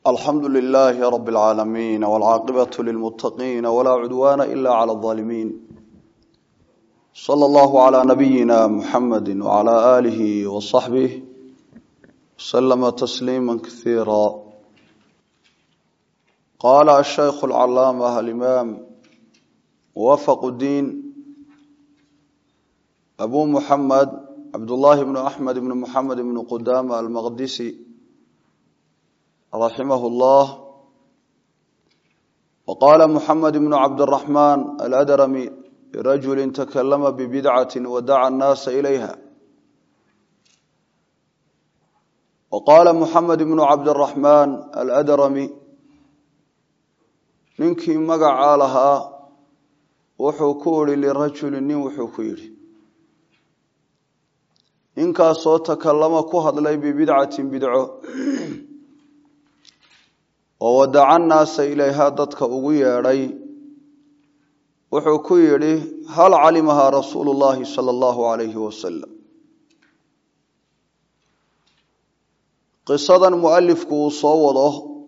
alxamdu lilaahi rab اlcaalamiin wاlcaaqibatu lilmutaqiina walaa cudwaana ila clى اظaalimiin slى اllahu عlى nabiyina muxamadi wعlى alihi waصaxbih wslama tasliima kasiira qaala ashaykhu اlcalaama alimaam muwafaq diin abu muxamed cabdullaahi bnu axmed bnu muxamed bnu qudama almaqdisi raximah اllah waqaala muxamed bnu cabdiraxmaan aladrami lirajuli takalama bibidcati wadaca annaasa ilayha waqaala muxamed bnu cabdiraxmaan aladrami ninkii magacaa lahaa wuxuu ku ihi lirajuli nin wuxuu ku yidhi ninkaasoo takalama ku hadlay bibidcatin bidco oo wadaca naasa ilayhaa dadka ugu yeedhay wuxuu ku yidhi hal calimahaa rasuulu llaahi sala allahu alayhi wasalam qisadan mualifku uu soo wado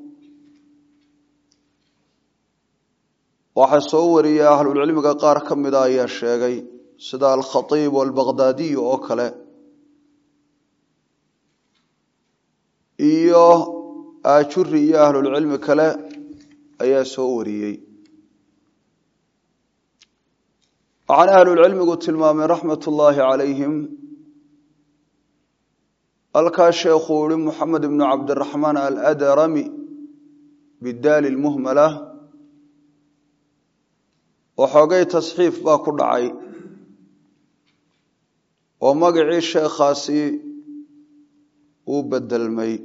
waxaa soo wariyay ahlulcilmiga qaar ka mida ayaa sheegay sida alkhatiib albaqdaadiyu oo kale iyo aajuri iyo ahlulcilmi kale ayaa soo wariyey waxaana ahlulcilmigu tilmaamay raxmat ullaahi calayhim halkaa sheekhuu ihi moxamed ibnu cabdiraxmaan aladrami bidaali lmuhmala waxoogay tasxiif baa ku dhacay oo magacii sheekhaasi uu bedelmay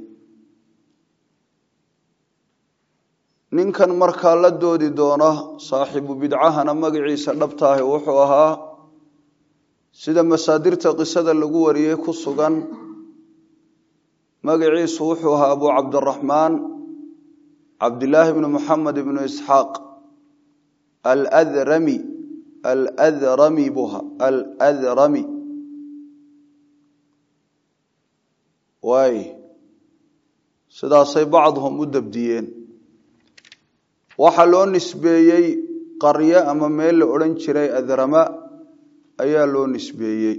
ninkan markaa la doodi doona saaxiibu bidcahana magaciisa dhabtaahi wuxuu ahaa sida masaadirta qisada lagu wariyey ku sugan magaciisu wuxuu ahaa abu cabdiraxmaan cabdillaahi bnu muxamed ibnu isxaaq aladrami aladrami buha aladrami waay sidaasay bacduhum u dabdiyeen waxaa loo nisbeeyey qaryo ama meel la odhan jiray adrama ayaa loo nisbeeyey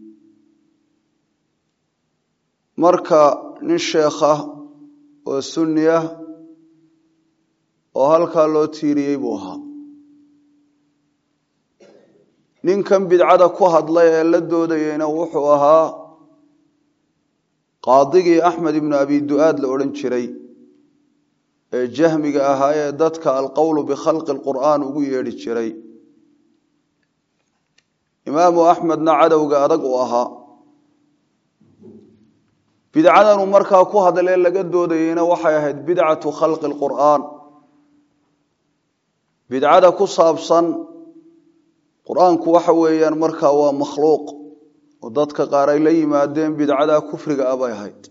marka nin sheekha oo sunni ah oo halkaa loo tiiriyey buu ahaa ninkan bidcada ku hadlay ee la doodayeyna wuxuu ahaa qaadigii axmed ibnu abi du-aad la odhan jiray ee jahmiga ahaa ee dadka alqowlu bikhalqi lqur'aan ugu yeedhi jiray imaamu axmedna cadowga adag u ahaa bidcadanuu markaa ku hadlee laga doodayeyna waxay ahayd bidcatu khalqi lqur'aan bidcada ku saabsan qur-aanku waxa weeyaan markaa waa makhluuq oo dadka qaar ay la yimaadeen bidcada kufriga ah bay ahayd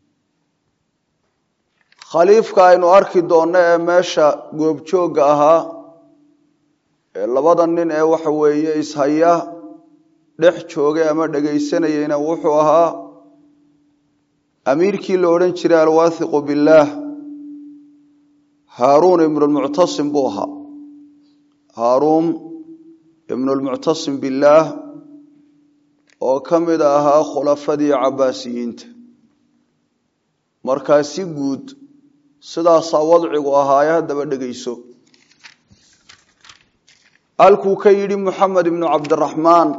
khaliifka aynu arki doonno ee meesha goobjoogga ahaa ee labada nin ee waxa weeye ishaya dhex joogay ama dhegaysanayeyna wuxuu ahaa amiirkii la odhan jiray alwaathiqu billaah haaruun ibnulmuctasim buu ahaa haaruun ibnulmuctasim billaah oo ka mid ahaa khulafadii cabbaasiyiinta markaa si guud sidaasaa wadcigu ahaaye haddaba dhegayso halkuu ka yidhi moxamed ibnu cabdiraxmaan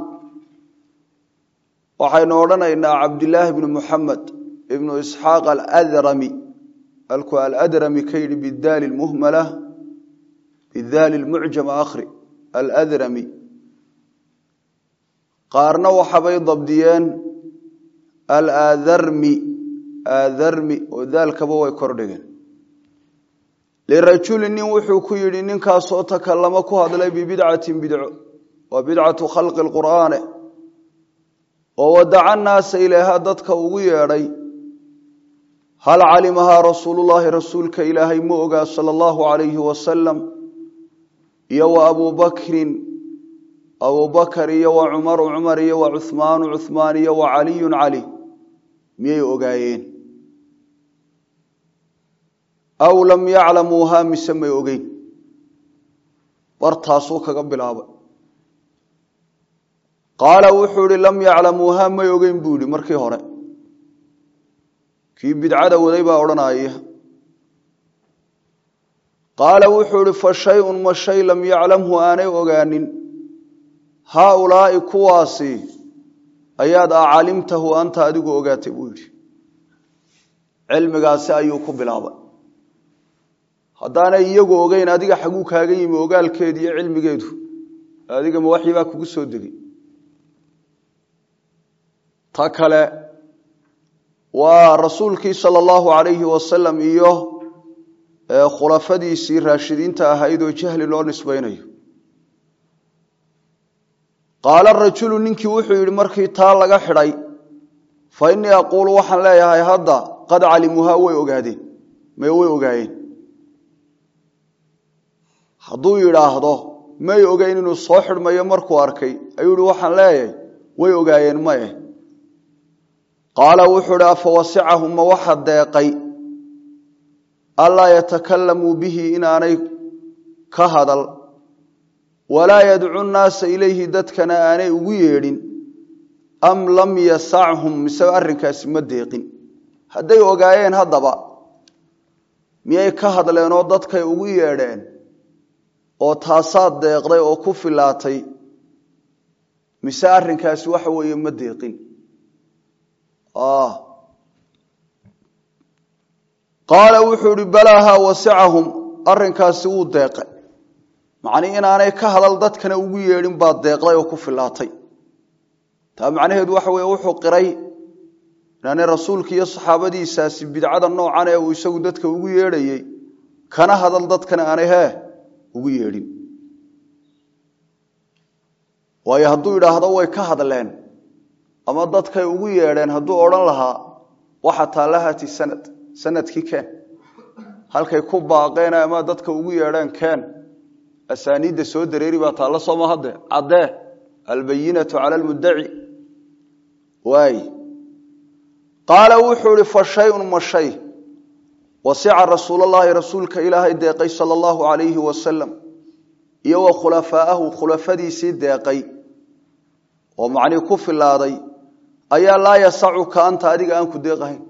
waxaynu odhanaynaa cabdillaahi ibnu moxamed ibnu isxaaq aladrami halkuu aladrami ka yidhi bidaali lmuhmala bidaali lmucjama akhri aladrami qaarna waxabay dabdiyeen alaadarmi aadarmi oo daalkaba way kordhigeen lirajuli nin wuxuu ku yidhi ninkaasoo takalama ku hadlay bibidcatin bidco waa bidcatu khalqi lqur'aane oo wadaca naasa ilayhaa dadka ugu yeedhay hal calimahaa rasuulullaahi rasuulka ilaahay ma ogaa sala allahu alayhi wasalam iyo wa abuu bakrin abuu bakar iyo wa cumaru cumar iyo wa cuhmaanu cuhmaan iyo wa caliyun cali miyay ogaayeen aw lam yaclamuuhaa mise may ogeyn bartaasuu kaga bilaabay qaala wuxuu ihi lam yaclamuuhaa may ogeyn buu yihi markii hore kii bidcada waday baa odhanaya qaala wuxuu ihi fa shay-un ma shay lam yaclamhu aanay ogaanin haaulaa'i kuwaasi ayaad acalimtahu anta adigu ogaatay buu yidhi cilmigaasi ayuu ku bilaabay haddaanay iyagu ogeyn adiga xaguu kaaga yimi ogaalkeedu iyo cilmigeedu adiga ma waxii baa kugu soo degay ta kale waa rasuulkii sala allahu calayhi wasalam iyo khulafadiisii raashidiinta ahayd oo jahli loo nisbaynayo qaala rajulu ninkii wuxuu yidhi markii taa laga xidhay fa innii aquulu waxaan leeyahay hadda qad calimuuhaa way ogaadeen may way ogaayeen hadduu yidhaahdo may ogeyn inuu soo xidhmayo markuu arkay ayuu yihi waxaan leeyahay way ogaayeen maye qaala wuxuu idhi afa wasicahum ma waxa deeqay anlaa yatakalamuu bihi inaanay ka hadal walaa yadcu nnaasa ilayhi dadkana aanay ugu yeedhin am lam yasachum mise arrinkaasi ma deeqin hadday ogaayeen haddaba miyay ka hadleen oo dadkay ugu yeedheen oo taasaad deeqday oo ku filaatay mise arrinkaasi waxa weeye ma deeqin qaala wuxuu ihi balaaha wasicahum arrinkaasi wuu deeqay macnii inaanay ka hadal dadkana ugu yeedhin baa deeqday oo ku filaatay taa macnaheedu waxa weeye wuxuu qiray inaanay rasuulka iyo saxaabadiisaasi bidcada noocan ee uu isagu dadka ugu yeedhayey kana hadal dadkana aanay hee ugu yeedhin waayo hadduu idhaahdo way ka hadleen ama dadkay ugu yeedheen hadduu odhan lahaa waxa taallahati sanad sanadkii keen halkay ku baaqeen ama dadka ugu yeedheen keen asaaniidda soo dareeri baa taalla sooma hadde caddee albayinatu cala almuddaci waay qaala wuxuu ihi fa shayun ma shay wasica rasuulallaahi rasuulka ilaahay deeqay sala allahu calayhi wasalam iyo wa khulafaa'ahu khulafadiisii deeqay oo macnii ku filaaday ayaa laa yasacuka anta adiga aan ku deeqahayn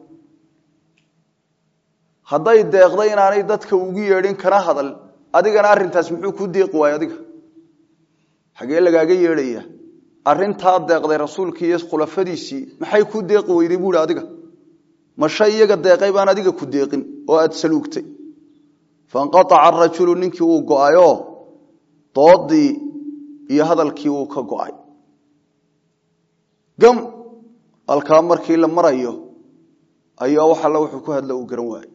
hadday deeqday inaanay dadka ugu yeedhin kana hadal adigana arrintaas muxuu kuu deeqi waayey adiga xagee lagaaga yeedhaya arrintaa deeqday rasuulkii iyo khulafadiisii maxay kuu deeqi weyday buuhi adiga ma shay iyaga deeqay baan adiga ku deeqin oo aada saluugtay fainqaaca arajulu ninkii uu go-ayoo doodii iyo hadalkii uu ka go-ay gam halkaa markii la marayo ayaa wax alla wuxuu ku hadla uu garan waayey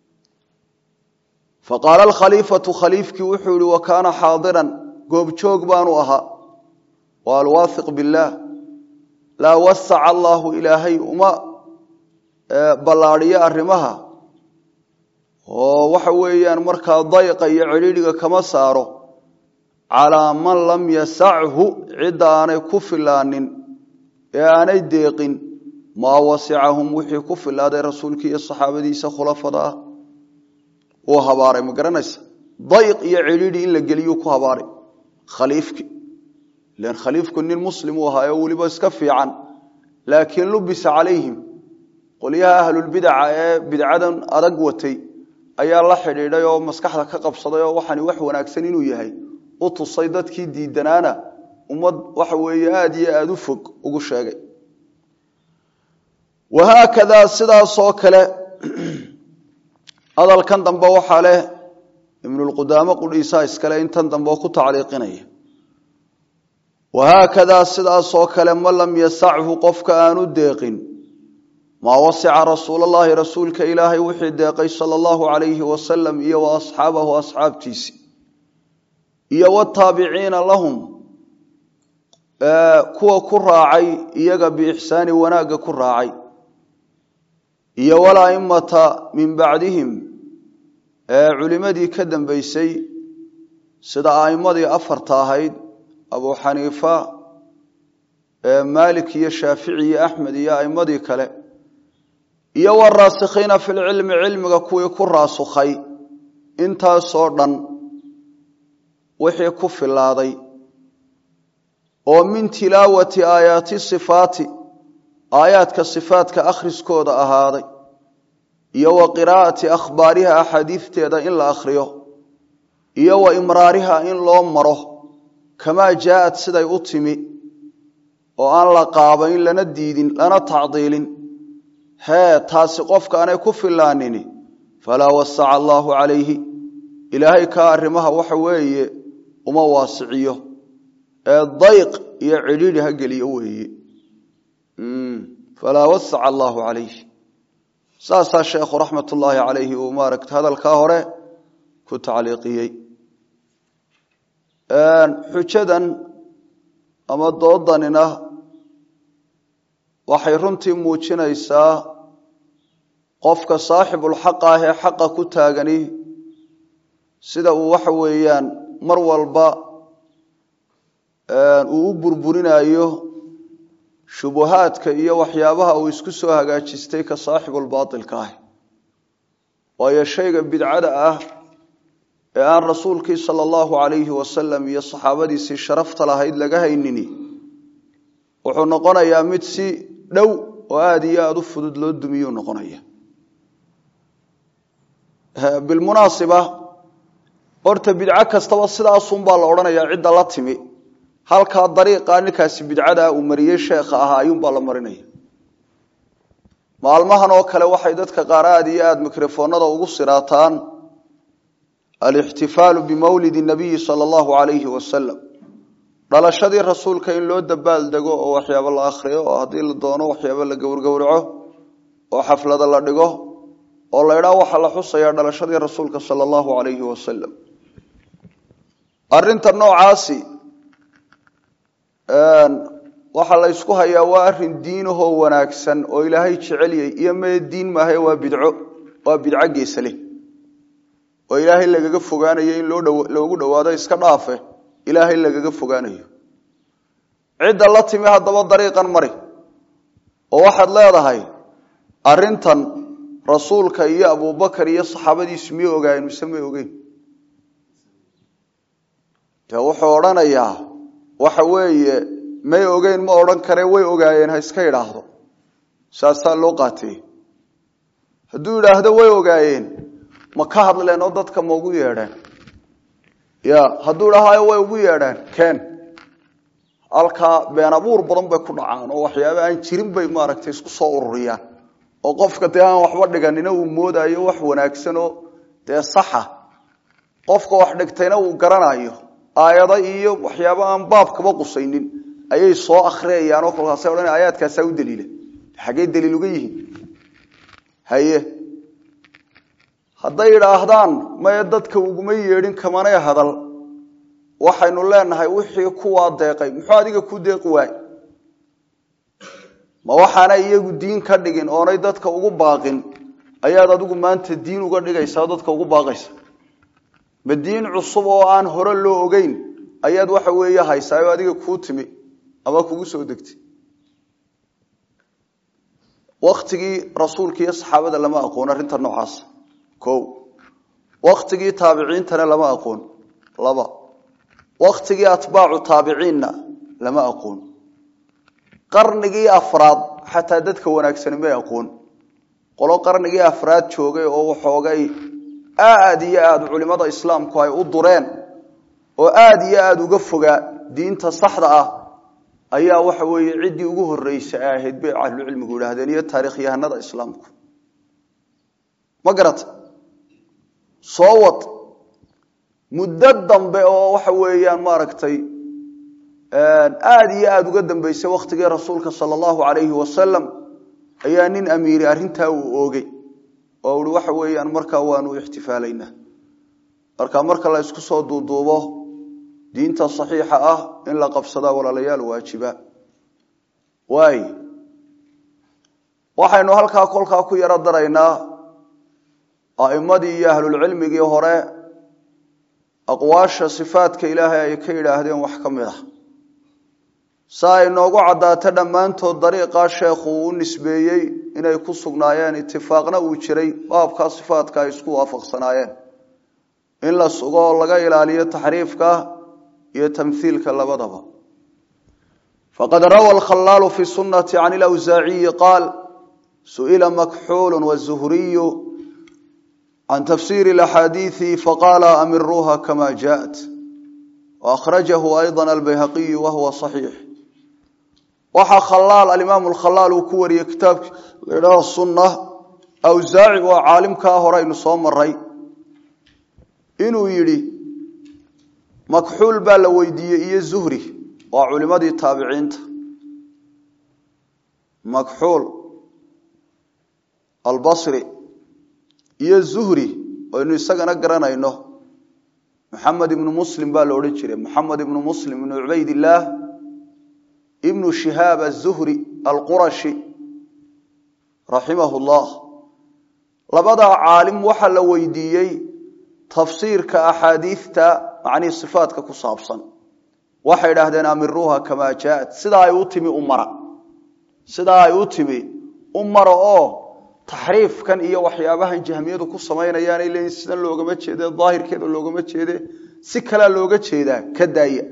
faqaala alkhaliifatu khaliifkii wuxuu yihi wa kaana xaadiran goobjoog baanu ahaa wa alwaahiq billaah laa wasaca allaahu ilaahay uma ballaadhiyo arrimaha oo waxa weeyaan markaa dayqa iyo cidhiidhiga kama saaro calaa man lam yasachu cidda aanay ku filaanin ee aanay deeqin maa wasicahum wixii ku filaaday rasuulkii iyo saxaabadiisa khulafada ah uu habaaray ma garanaysa dayq iyo cidhiidhi in la geliyuu ku habaaray khaliifki ilan khaliifku nin muslim uu ahaa oo weliba iska fiican laakiin lubisa calayhim qolyaha ahlulbidaca ee bidcadan adag watay ayaa la xidhiidhay oo maskaxda ka qabsaday oo waxani wax wanaagsan inuu yahay u tusay dadkii diidanaana ummad waxa weeye aada iyo aada u fog ugu sheegay wahaakadaa sidaasoo kale hadalkan dambe waxaa leh ibnulqudaamo qudhiisaa iskale intan dambe oo ku tacliiqinaya wahaakadaa sidaasoo kale man lam yasachu qofka aanu deeqin maa wasica rasuulallaahi rasuulka ilaahay wixii deeqay sala allahu calayhi wasalam iyo wa asxaabahu asxaabtiisi iyo wataabiciina lahum kuwa ku raacay iyaga biixsaani wanaagga ku raacay iyo walaimata min bacdihim culimadii ka dambeysay sida aimadii afarta ahayd abu xaniifa maalik iyo shaafici iyo axmed iyo aimadii kale iyo waraasikiina fi lcilmi cilmiga kuwii ku raasukhay intaasoo dhan wixii ku filaaday oo min tilaawati aayaati sifaati aayaadka sifaatka akhriskooda ahaaday iyo wa qiraa'ati akhbaariha axaadiidteeda in la akhriyo iyo wa imraariha in loo maro kamaa jaaءat siday u timi oo aan la qaabayn lana diidin lana tacdiilin hee taasi qofka aanay ku filaanini falaa wasaca allaahu calayhi ilaahay kaa arrimaha waxa weeye uma waasiciyo ee dayq iyo cidhiidhi ha geliyo weeye falaa wasaca allaahu calayhi saasaa sheekhu raxmat ullaahi calayhi uu maaragta hadalkaa hore ku tacliiqiyey xujadan ama doodanina waxay runtii muujinaysaa qofka saaxibulxaqa ah ee xaqa ku taagani sida uu waxa weeyaan mar walba uu u burburinayo shubuhaadka iyo waxyaabaha uu isku soo hagaajistay ka saaxibulbaatilka ah waayo shayga bidcada ah ee aan rasuulkii sala allahu calayhi wasalam iyo saxaabadiisii sharafta lahayd laga haynini wuxuu noqonayaa mid si dhow oo aada iyo aada u fudud loo dumiyuu noqonaya bilmunaasiba horta bidco kastaba sidaasunbaa la odhanayaa cidda la timi halkaa dariiqaa ninkaasi bidcadaa uu mariyey sheekha ahaa ayuunbaa la marinaya maalmahan oo kale waxay dadka qaar aada iyo aada mikrofoonada ugu siraataan alixtifaalu bimawlidi nabiyi sala allahu calayhi wasalam dhalashadii rasuulka in loo dabaal dego oo waxyaabo la akhriyo oo haddii la doono waxyaabo la gowrgowraco oo xaflada la dhigo oo la idhaa waxaa la xusayaa dhalashadii rasuulka sala allahu calayhi wasalam arinta noocaasi waxaa la ysku hayaa waa arin diinahoo wanaagsan oo ilaahay jecelyay iyo mee diin maahae waa bidco waa bidco geesale oo ilaahay lagaga fogaanayo in loogu dhowaado iska dhaafe ilaahay lagaga fogaanayo cidda la timi haddaba dariiqan mari oo waxaad leedahay arintan rasuulka iyo abubakar iyo saxaabadiisu miyay ogaayeen mise may ogeyn de wuxuu odhanayaa waxa weeye may ogeyn ma odhan kare way ogaayeen ha iska idhaahdo saasaa loo qaatiyey hadduu idhaahdo way ogaayeen ma ka hadleen oo dadka ma ugu yeedheen ya hadduu idhaahayo way ugu yeedheen keen halkaa been abuur badan bay ku dhacaan oo waxyaaba aan jirin bay maaragtay isku soo ururiyaan oo qofka dee aan waxba dhiganina uu moodayo wax wanaagsanoo dee saxa qofka wax dhigtayna uu garanayo aayado iyo waxyaaba aan baabkaba qusaynin ayay soo akriyayaan oo kolkaasa odhan aayaadkaasaa u daliila xaggey daliil uga yihiin haye hadday idhaahdaan maye dadka uguma yeedhin kamanay hadal waxaynu leenahay wixii kuwaa deeqay muxuu adiga ku deeqi waay ma waxaanay iyagu diin ka dhigin oonay dadka ugu baaqin ayaad adigu maanta diin uga dhigaysaa dadka ugu baaqaysa ma diin cusub oo aan hore loo ogeyn ayaad waxa weeye haysaa oo adiga kuu timi ama kugu soo degtay waktigii rasuulka iyo saxaabada lama aqoon arrinta noocaas o waktigii taabiciintana lama aqoon laba waktigii atbaacu taabiciinna lama aqoon qarnigii afraad xataa dadka wanaagsani may aqoon qolo qarnigii afraad joogay oo waxoogay aada iyo aada culimada islaamku ay u dureen oo aada iyo aada uga fogaa diinta saxda ah ayaa waxa weeye ciddii ugu horreysa ay ahayd bay ahlucilmigu idhaahdeen iyo taarikhyahanada islaamku ma garata soo wad muddo dambe oo waxa weeyaan maaragtay aada iyo aada uga dambeysay wakhtigii rasuulka sala allahu calayhi wasalam ayaa nin amiiri arrintaa uu oogay oo uhi waxa weeyaan markaa waanu ixtifaalaynaa marka marka la isku soo duuduubo diinta saxiixa ah in la qabsadaa walaalayaal waajiba waay waxaynu halkaa kolkaa ku yaro daraynaa a'imadii iyo ahlulcilmigii hore aqwaasha sifaadka ilaahay ay ka yidhaahdeen wax ka mid ah sa ay noogu caddaato dhammaantood dariiqaa sheekhu uu u nisbeeyey inay ku sugnaayeen itifaaqna uu jiray baabkaa sifaadka ay isku waafaqsanaayeen in la sugo oo laga ilaaliyo taxriifka iyo tamhiilka labadaba faqad rawa alkhalaalu fi sunati can ilawsaaciyi qaal su'ila makxuulu wazuhriyu can tafsiri اlaxaadiiثi faqaala amiruuha kama jaءat waأkhrajahu ayضa albayhaqiyu wahuwa صaxiix waxaa khalaal alimaam alkhalaal uu ku wariyey kitaabki laydhaha sunna awsaaci waa caalimkaa hore aynu soo maray inuu yidhi makxuul baa la weydiiyey iyo zuhri waa culimadii taabiciinta makxuul albasri iyo zuhri aynu isagana garanayno maxamed ibnu muslim baa la odhan jiray maxamed ibnu muslim ibnu cubaydillaah ibnu shihaab azuhri alqurashi raximahu llah labadaa caalim waxaa la weydiiyey tafsiirka axaadiidta macnihii sifaatka ku saabsan waxay idhaahdeen amiruuha kamaa jaaat sidaa ay u timi u mara sidaa ay u timi u mara oo taxriifkan iyo waxyaabahan jahmiyadu ku samaynayaanay leeyiin sidan loogama jeede daahirkeeda loogama jeede si kalea looga jeedaa ka daaya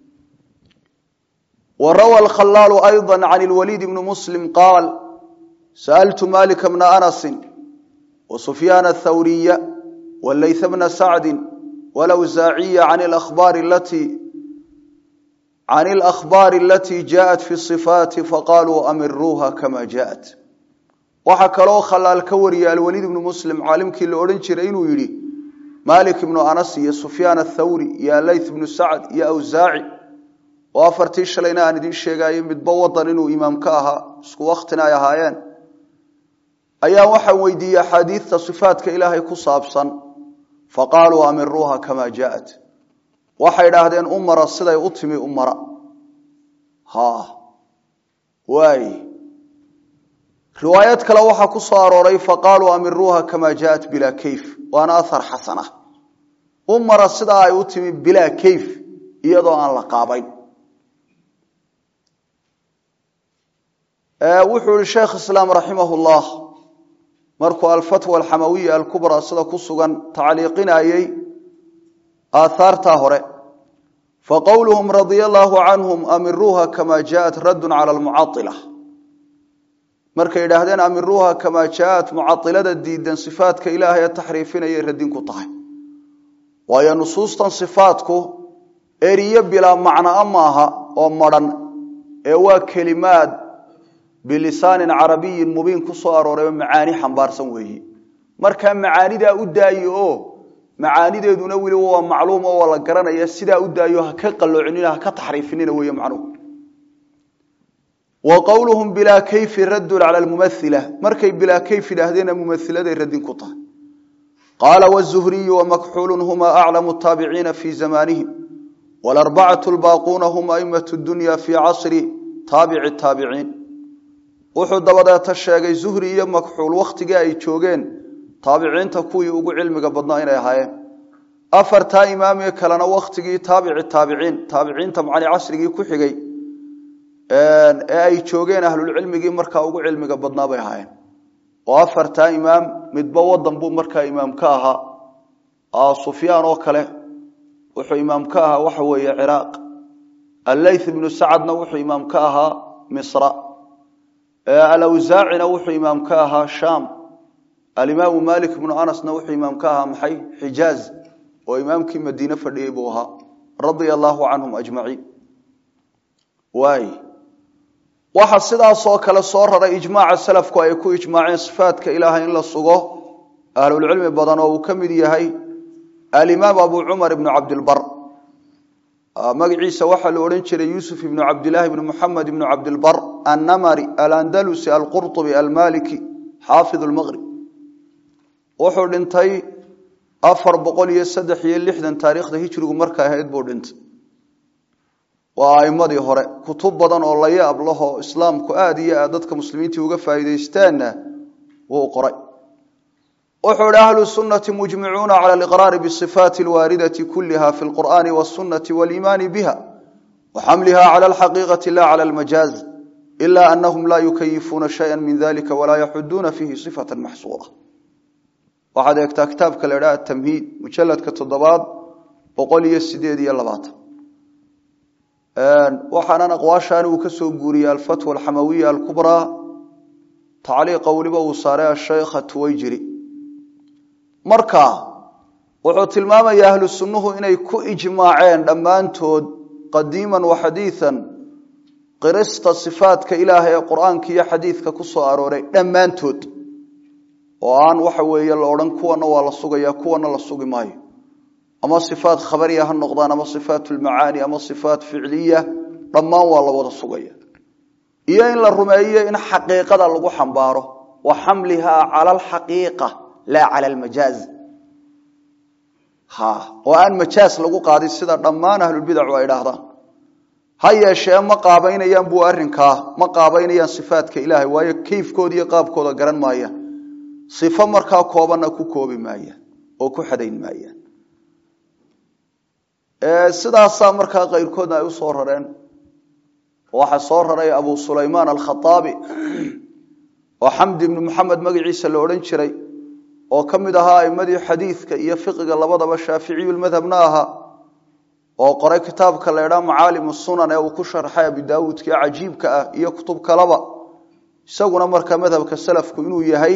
wa rawa alkhalaalu ayضa can lwaliid bni muslim qaal sa'altu malika bna anasi wa sufyaana athawriya walayth bna sacdi walawsaaciya can akhbaari alatii can alakhbaari alatii jaaءat fi صifaati faqaluu amiruuha kama jaaءat waxaa kaloo khalaal ka wariya alwaliid ibnu muslim caalimkii la odhan jiray inuu yidhi malik ibnu anas iyo sufyaan athawri iyo alayth ibnu sacd iyo awsaaci oo afartii shalayna aan idiin sheegayo midba wadan inuu imaam ka ahaa isku waktina ay ahaayeen ayaa waxaan weydiiyey axaadiidta sifaatka ilaahay ku saabsan faqaaluu amiruuha kamaa jaaءat waxay idhaahdeen u mara siday u timi u mara ha waay riwaayad kale waxaa ku soo arooray faqaaluu amiruuha kamaa jaaءat bilaa kayf waana ahar xasana u mara sidaa ay u timi bilaa kayf iyadoo aan la qaabayn wuxuu yihi sheekh islaam raximah llah markuu alfatwa alxamawiya alkubraa sida ku sugan tacliiqinayey aaaartaa hore faqowluhum radia allaahu canhum amiruuha kamaa jaaءat raddun cala almucaila markay idhaahdeen amiruuha kamaa jaaءat mucailada diidan sifaatka ilaahay ee taxriifinayay radin ku tahay waayo nusuustan sifaatku eriyo bilaa macnaa maaha oo madhan ee waa kelimaad bilisaanin carabiyin mubiin ku soo aroorayoo macaani xambaarsan weeyi markaa macaanidaa u daaye oo macaanideeduna weliba waa macluum oo waa la garanaya sidaa u daayo ha ka qaloocinina ha ka taxriifinina weeye macnuhu wa qowluhum bilaa kayfi raddun cala lmumaila markay bilaa kayf idhaahdeena mumailaday radin ku tahay qaala wzuhriyu wamakxuulun huma aclamu taabiciina fii zamanihim walarbacatu lbaaquuna hum aimatu dunya fii casri taabici taabiciin wuxuu dabadeeta sheegay zuhri iyo makxuul wakhtigii ay joogeen taabiciinta kuwii ugu cilmiga badnaa inay ahaayeen afartaa imaamee kalena wakhtigii taabici taabiciin taabiciinta macni casrigii ku xigay ee ay joogeen ahlulcilmigii markaa ugu cilmiga badnaa bay ahaayeen oo afartaa imaam midba wadan buu markaa imaam ka ahaa sufyaan oo kale wuxuu imaam ka ahaa waxa weeye ciraaq alleyth ibnu sacadna wuxuu imaam ka ahaa misra alawsaacina wuxuu imaam ka ahaa shaam alimaamu malik ibnu anasna wuxuu imaam ka ahaa maxay xijaaz oo imaamkii madiine fadhiyey buu ahaa radia allaahu canhum ajmaciin waay waxa sidaasoo kale soo raray ijmaaca salafku ay ku ijmaaceen sifaatka ilaahay in la sugo ahlulcilmi badan oo uu ka mid yahay alimaam abu cumar ibnu cabdilbar magaciisa waxaa la odhan jiray yuusuf ibnu cabdilaahi ibnu muxamed ibnu cabdilbar annamari alandalusi alqurطubi almaliki xaafid lmaqrib wuxuu dhintay afar boqol iyo saddex iyo lixdan taariikhda hijrigu markay ahayd buu dhintay waa aimadii hore kutub badan oo la yaab lahoo islaamku aada iyo aad dadka muslimiintii uga faa'iidaystaanna wuu qoray wuxuu ihi ahlu sunati mujmicuuna cala aliqraari bisifaati alwaaridati kuliha fi lqur'ani wاsunati waliimaani biha waxamliha cala alxaqiiqati la cala almajaaz ila anahum la yukayifuuna shaya min dalika walaa yaxuduuna fihi sifata maxsuura waxaad eegtaa kitaabka la idhaha atamhiid mujaladka toddobaad boqol iyo sideed iyo labaatan waxaanan aqwaashaan uu ka soo guuriyey alfatwa alxamawiya alkubraa tacliiqa weliba uu saaray asheykha tuwayjiri marka wuxuu tilmaamayaa ahlu sunnuhu inay ku ijmaaceen dhammaantood qadiiman wa xadiian qirista sifaatka ilaahay ee qur-aanka iyo xadiidka ku soo arooray dhammaantood oo aan waxa weeye la odhan kuwana waa la sugaya kuwana la sugi maayo ama sifaat khabariya ha noqdaan ama sifaat lmacaani ama sifaat ficliya dhammaan waa la wada sugaya iyo in la rumeeyo in xaqiiqada lagu xambaaro wa xamlihaa cala alxaqiiqa laa cala almajaaz ha oo aan majaaz lagu qaadin sida dhammaan ahlulbidacu ay idhaahdaan ha yeeshee ma qaabaynayaan buu arrinkaa ma qaabaynayaan sifaatka ilaahay waayo kayfkooda iyo qaabkooda garan maayaan sifo markaa koobanna ku koobi maayaan oo ku xadayn maayaan sidaasaa markaa kayrkoodna ay u soo rareen waxaa soo raray abu sulaymaan alkhaaabi oo xamdi ibnu maxamed magaciisa la odhan jiray oo ka mid ahaa aimadii xadiidka iyo fiqiga labadaba shaaficiyulmadhabna ahaa oo qoray kitaabka la idhaa macaalim sunan ee uu ku sharxay abi daawuudka cajiibka ah iyo kutub kaleba isaguna markaa madhabka salafku inuu yahay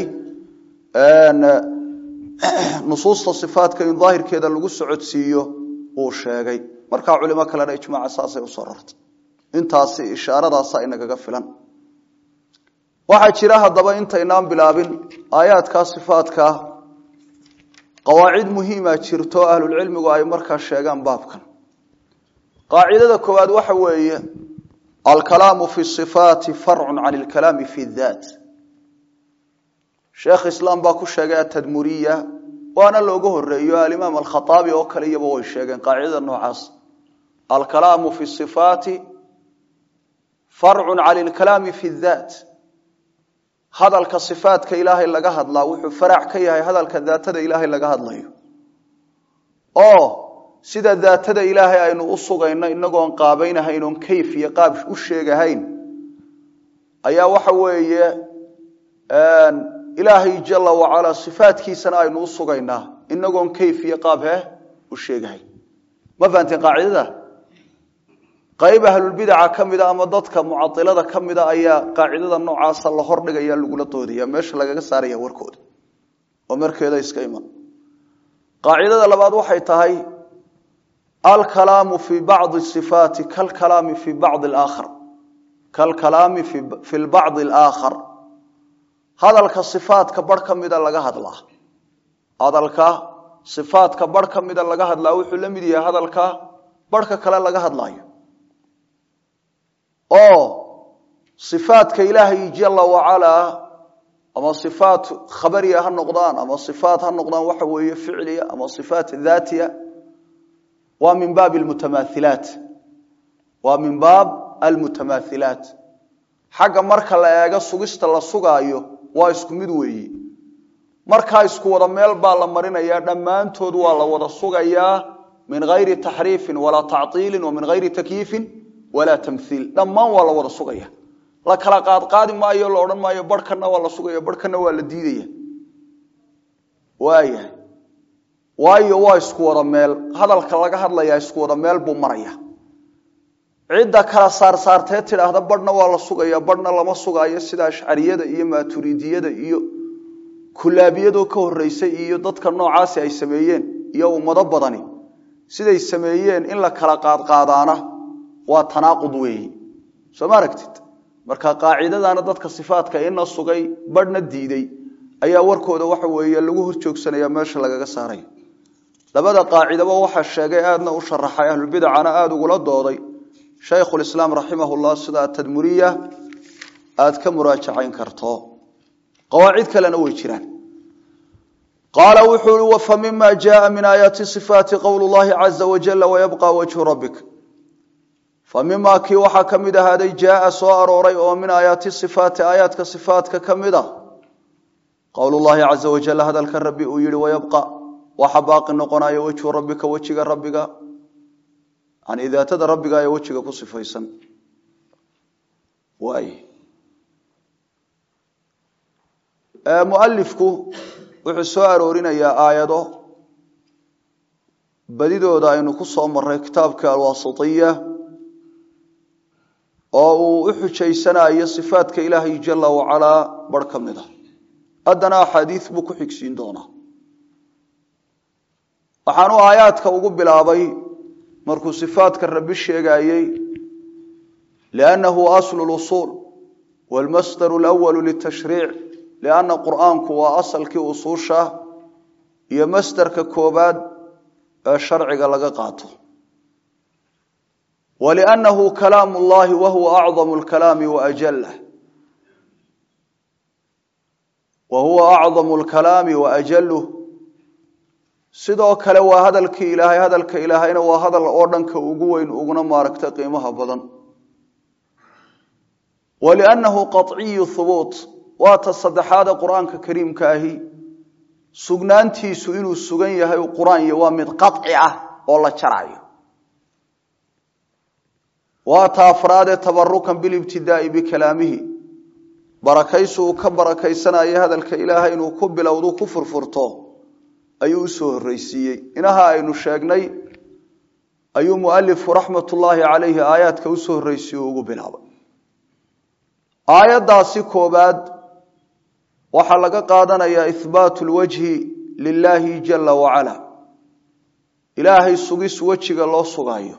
nusuusta sifaatka in daahirkeeda lagu socodsiiyo uu sheegay markaa culimo kalena ijmaaca saasay usoo rartay intaasi ishaaradaasa inagaga filan waxaa jira haddaba intaynaan bilaabin aayaadkaa sifaatkaa qawaacid muhiima jirto ahlulcilmigu ay markaa sheegaan baabkan qaacidada koowaad waxa weeye alkalaamu fi sifaati farcun can alkalaami fi daat sheekh islaam baa ku sheegay atadmuriya waana looga horeeyo alimaam alkhaaabi oo kale iyaba way sheegeen qaacidada noocaas alkalaamu fi sifaati farcun cala alkalaami fi daat hadalka sifaatka ilaahay laga hadlaa wuxuu farac ka yahay hadalka daatada ilaahay laga hadlayo oo sida daatada ilaahay aynu u sugayno inagoon qaabaynahayn oon kayf iyo qaab u sheegahayn ayaa waxa weeye ilaahay jala wacalaa sifaatkiisana aynu u sugaynaa inagoon kayf iyo qaab heh u sheegahayn ma fahanteen qaacidada qayb ahlulbidaca ka mida ama dadka mucailada ka mida ayaa qaacidada noocaasa la hordhigaya lagula doodaya meesha lagaga saaraya warkooda oo markeeda iska iman qaacidada labaad waxay tahay alkalaamu fi bacdi sifaati kalkalaami fi bacdi aakhar kalkalaami fi lbacdi alaakhar hadalka sifaatka bar ka mida laga hadlaa hadalka sifaatka bar ka mida laga hadlaa wuxuu la mid yahay hadalka barhka kale laga hadlaayo oo sifaadka ilaahay jala wacalaa ama sifaat khabariya ha noqdaan ama sifaat ha noqdaan waxa weeye ficliya ama sifaat daatiya waa min baab almutamaahilaat waa min baab almutamaahilaat xagga marka la eego sugista la sugaayo waa isku mid weeyi markaa isku wada meel baa la marinayaa dhammaantood waa la wada sugayaa min gayri taxriifin walaa tactiilin wa min gayri takyiifin walaa tamhiil dhammaan waa la wada sugaya la kala qaadqaadi maayo la odhan maayo barhkana waa la sugaya barhkana waa la diidaya waayahay waayo waa isku wada meel hadalka laga hadlayaa isku wada meel buu maraya cidda kala saarsaartee tidhaahda barhna waa la sugaya barhna lama sugaayo sida ashcariyada iyo maaturidiyada iyo kulaabiyadoo ka horeysay iyo dadka noocaasi ay sameeyeen iyo ummado badani siday sameeyeen in la kala qaadqaadaana waa tanaaqud weeyi soo ma aragtid marka qaacidadana dadka sifaatka ina sugay barhna diiday ayaa warkooda waxa weeye lagu horjoogsanaya meesha lagaga saaray labada qaacidaba waxaa sheegay aadna u sharaxay ahlubidacana aada ugula dooday shaykhulislaam raximahullah sida tadmuriya aada ka muraajacayn karto qawaacid kalena way jiraan qaala wuxuu i wafa mima jaءa min aayaati صifaati qowl llahi caza wajala wayabqa wajhu rabbik fa mima kii waxaa ka mid ahaaday jaaa soo arooray oo min aayaati sifaati aayaadka sifaatka ka mid a qowl llahi caza wajal hadalka rabbi uu yihi wayabqa waxa baaqi noqonaya wejhu rabbika wejiga rabbiga yani daatada rabbiga ee wejiga ku sifaysan waay mualifku wuxuu soo aroorinayaa aayado badidooda aynu ku soo marray kitaabka alwaasitiya oo uu u xujaysanayo sifaadka ilaahay jala wacalaa barh ka mid a haddana axaadiis buu ku xigsiin doonaa waxaanu aayaadka ugu bilaabay markuu sifaadka rabbi sheegayey liannahu aslu lusuul waalmasdaru alawalu litashriic lianna qur'aanku waa asalkii usuusha iyo masdarka koobaad ee sharciga laga qaato waliannahu kalaamu llahi wa huwa acdamu lkalaami waajalah wa huwa acdamu lkalaami waajaluh sidoo kale waa hadalkii ilaahay hadalka ilaahayna waa hadal oo dhanka ugu weyn uguna maaragta qiimaha badan waliannahu qaciyu hubuut waa ta saddexaade qur-aanka kariimka ahi sugnaantiisu inuu sugan yahay qur-aan waa mid qaci ah oo la jarayo waa ta afraadee tabarukan bilibtidaai bikalaamihi barakaysu uu ka barakaysanayo hadalka ilaahay inuu ku bilowdu ku furfurto ayuu usoo horreysiiyey inaha aynu sheegnay ayuu mualifu raxmatullaahi calayhi aayaadka usoo horreysiye ugu bilaabay aayaddaasi koobaad waxaa laga qaadanayaa ihbaatu lwajhi lilaahi jala wacala ilaahay sugis wejiga loo sugayo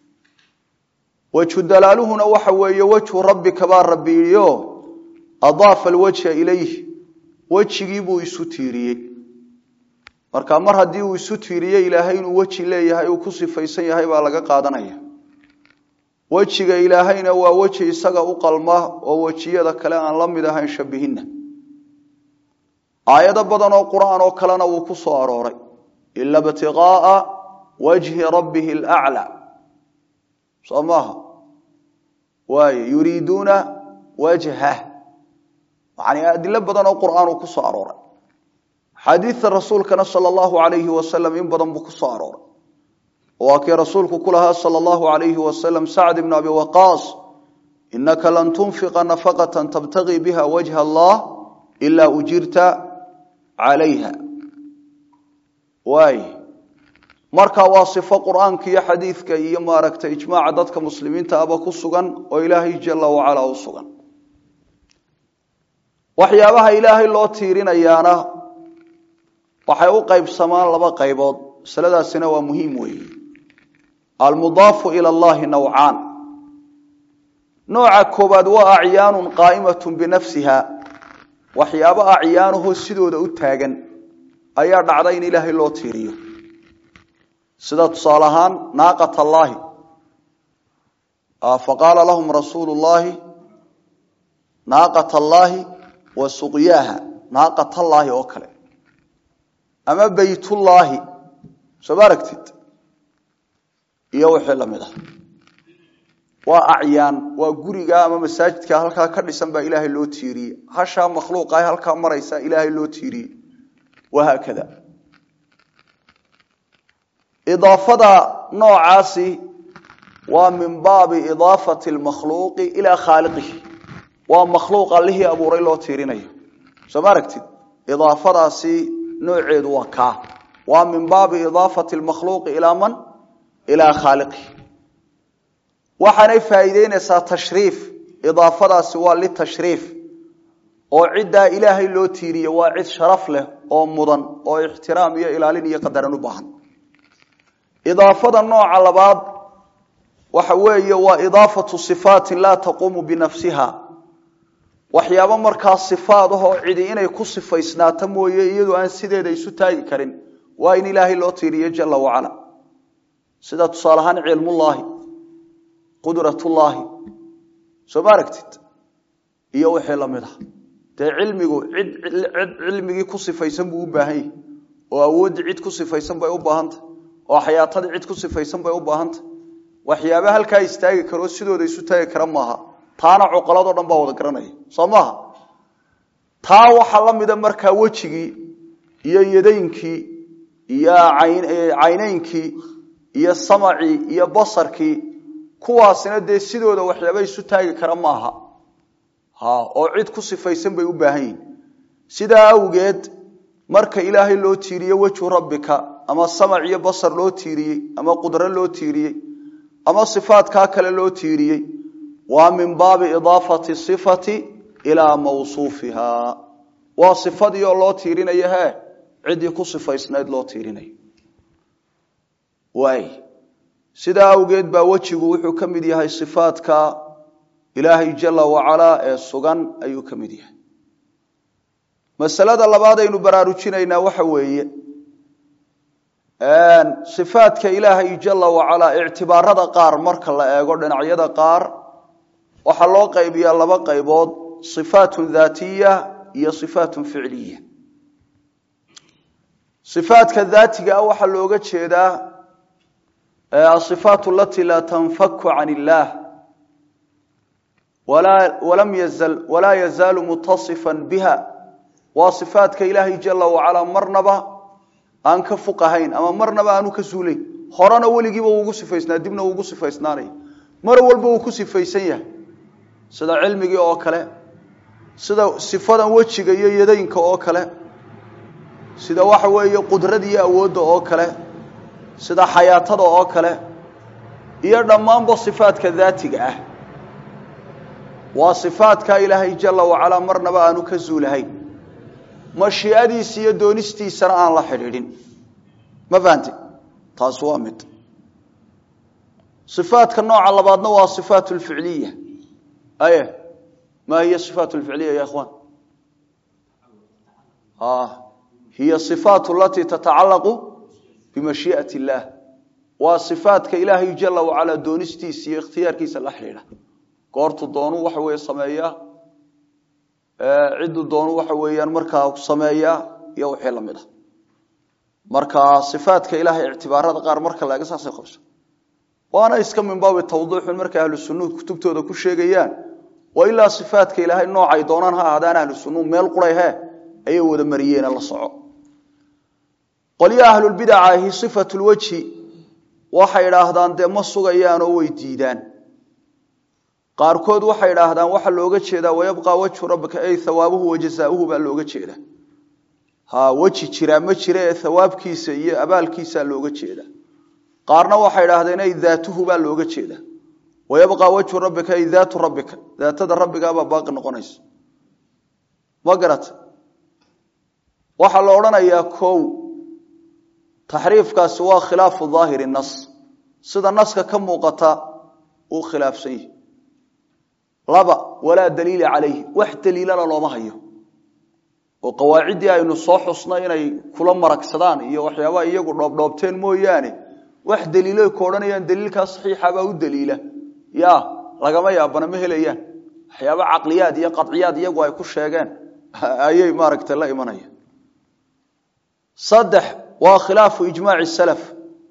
wejhu dalaaluhuna waxa weeye wejhu rabbika baa rabbi yidhio adaafa alwajha ilayh wejigii buu isu tiiriyey marka mar haddii uu isu tiiriyey ilaahay inuu weji leeyahay uu ku sifaysan yahay baa laga qaadanaya wejiga ilaahayna waa weji isaga u qalma oo wejiyada kale aan la mid ahayn shabihinna aayado badan oo qur-aan oo kalena wuu ku soo arooray ila btiqaaa wajhi rabbihi alaclaa soo maaha waaye yuriiduuna wajhah yani adilo badan oo qur-aan uu ku soo arooray xadiidta rasuulkana sala allahu alayhi wasalam in badan buu ku soo arooray waa kii rasuulku ku lahaa sala allahu alayhi wasalam sacd ibn abi waqaas inaka lan tunfiqa nafaqata tabtagii biha wajha allah ilaa ujirta calayha waay marka waa sifo qur-aanka iyo xadiidka iyo maaragtay ijmaaca dadka muslimiinta aba ku sugan oo ilaahay jala wacala u sugan waxyaabaha ilaahay loo tiirinayaana waxay u qaybsamaan laba qaybood masaladaasina waa muhiim weeye almudaafu ila allahi nawcaan nooca koobaad waa acyaanun qaa'imatun binafsiha waxyaabo acyaanahoo sidooda u taagan ayaa dhacda in ilaahay loo tiiriyo sida tusaale ahaan naaqat allaahi faqaala lahum rasuulu llaahi naaqat allaahi wa suqyaaha naaqat allaahi oo kale ama beytullaahi soo ma aragtid iyo wixii lamid ah waa acyaan waa guriga ama masaajidka halkaa ka dhisan baa ilaahay loo tiiriyey hashaa makhluuqa halkaa maraysa ilaahay loo tiiriyey wahaakada idaafada noocaasi waa min baabi idaafati lmakhluuqi ilaa khaaliqihi waa makhluuq allihii abuuray loo tiirinayo soo ma aragtid idaafadaasi nooceedu waa kaa waa min baabi idaafati lmakhluuqi ilaa man ilaa khaaliqihi waxaanay faa'iideynaysaa tashriif idaafadaasi waa litashriif oo ciddaa ilaahay loo tiiriye waa cid sharaf leh oo mudan oo ixtiraam iyo ilaalin iyo qadaran u baahan idaafada nooca labaad waxa weeye waa idaafatu sifaatin laa taquumu binafsiha waxyaabo markaa sifaad ahoo cidi inay ku sifaysnaato mooye iyadoo aan sideeda isu taagi karin waa in ilaahay loo tiiriyo jala wacala sida tusaale ahaan cilmullaahi qudratullaahi soo ma aragtid iyo wixii lamid ah dee cilmigu cid cid cilmigii ku sifaysan buu u baahan yahi oo awooddii cid ku sifaysan bay u baahantah oo xayaatadii cid ku sifaysan bay u baahantah waxyaaba halkaa istaagi karoo sidooda isu taagi kara maaha taana cuqaladoo dhan baa wada garanaya soo maaha taa waxaa la mida markaa wejigii iyo yadaynkii iyo caynaynkii iyo samacii iyo basarkii kuwaasina dee sidooda waxyaaba isu taagi kara maaha ha oo cid ku sifaysan bay u baahan yihin sidaa awgeed marka ilaahay loo tiiriye wejhu rabbika ama samac iyo basar loo tiiriyey ama qudro loo tiiriyey ama sifaatkaa kale loo tiiriyey waa min baabi idaafati sifati ilaa mawsuufiha waa sifadii oo loo tiirinayo hee ciddii ku sifaysnayd loo tiirinayo waay sidaa awgeed baa wejigu wuxuu ka mid yahay sifaadka ilaahay jala wacalaa ee sugan ayuu ka mid yahay masalada labaad aynu baraarujinaynaa waxa weeye sifaadka ilaahay jala wacalaa ictibaarada qaar marka la eego dhinacyada qaar waxaa loo qaybiyaa laba qaybood sifaatun daatiya iyo sifaatun ficliya sifaadka daatiga ah waxaa looga jeedaa asifaat alatii laa tanfaku can illaah walam yazal walaa yazaalu mutasifan biha waa sifaadka ilaahay jala wacalaa marnaba aan ka fuqahayn ama marnaba aanu ka suulayn horena weligiiba uugu sifaysnaa dibna uugu sifaysnaanaya mar walba uu ku sifaysan yahay sida cilmigii oo kale sida sifadan wejiga iyo yadaynka oo kale sida waxa weeye qudrada iyo awoodda oo kale sida xayaatada oo kale iyo dhammaanba sifaadka daatiga ah waa sifaadka ilaahay jala wacalaa marnaba aanu ka suulahayn mashiicadiisa iyo doonistiisana aan la xidhiidhin ma fahanti taasi waa mid ifaadka nooca labaadna waa ifaat lficliya aye ma hiya ifaat lficliya ya ikhwan hiya ifaat alatii tatacalaqu bimashii'at illaah waa ifaadka ilaahay jala wacalaa doonistiisa iyo ikhtiyaarkiisa la xidhiidha goortu doonu waxa weeye sameeyaa cidduu doonu waxa weeyaan markaa sameeyaa iyo wixii lamid ah marka sifaadka ilaahay ictibaarada qaar marka laega saasay qabso waana iska min baabi tawdiixun markay ahlu sunnuhu kutubtooda ku sheegayaan wa ilaa sifaadka ilaahay noocay doonaan ha ahaadaan ahlu sunnuhu meel quray he ayay wada mariyeene la soco qolyaha ahlulbidaca ahi sifatulwejhi waxay idhaahdaan dee ma sugayaan oo way diidaan qaarkood waxay idhaahdaan waxaa looga jeedaa wayabqaa wajhu rabbika ay hawaabuhu wajazaauhu baa looga jeeda ha weji jiraa ma jira ee hawaabkiisa iyo abaalkiisaa looga jeeda qaarna waxay idhaahdeen ay daatuhu baa looga jeeda wayabqaa wajhu rabbika ay daatu rabbika daatada rabbigaabaa baaqi noqonaysa ma garata waxaa la odhanayaa kow taxriifkaasi waa khilaafu daahiri nas sida naska ka muuqata uu khilaafsan yahi laba walaa daliila calayhi wax daliilana looma hayo oo qawaaciddii aynu soo xusnay inay kula maragsadaan iyo waxyaabaha iyagu dhoobdhoobteen mooyaane wax daliiloy ku odhanayaan daliilkaa saxiixabaa u daliila ya lagama yaabana ma helayaan waxyaaba caqliyaad iyo qaciyaad iyagu ay ku sheegeen ayay maaragta la imanayaan saddex waa khilaafu ijmaaci salaf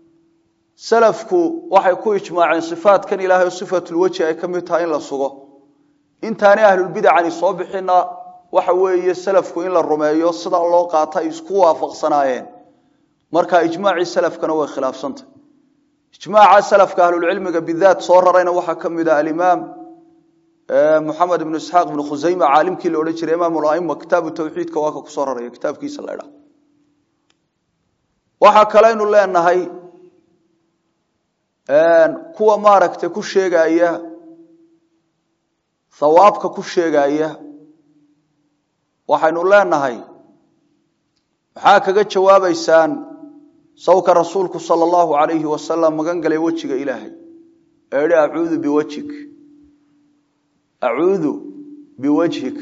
salafku waxay ku ijmaaceen sifaatkan ilaahay oo sifatulweji ay ka mid tahay in la sugo intaanay ahlulbidacani soo bixina waxa weeye salafku in la rumeeyo sidaa loo qaata ay isku waafaqsanaayeen marka ijmaacii salafkana way khilaafsantah ijmaaca salafka ahlulcilmiga bidaat soo rarayna waxaa ka mid ah alimaam moxamed ibnu isxaaq ibnu khusayma caalimkii la odhan jiray imaam laima kitaabu tawxiidka waa ka kusoo raraya kitaabkiisa la dha waxaa kaleynu leenahay kuwa maaragtay ku sheegaya hawaabka ku sheegaya waxaynu leenahay maxaa kaga jawaabaysaan sawka rasuulku sala allahu alayhi wasalam magan galay wejiga ilaahay ee idhi acuudu biwajhik acuudu biwajhik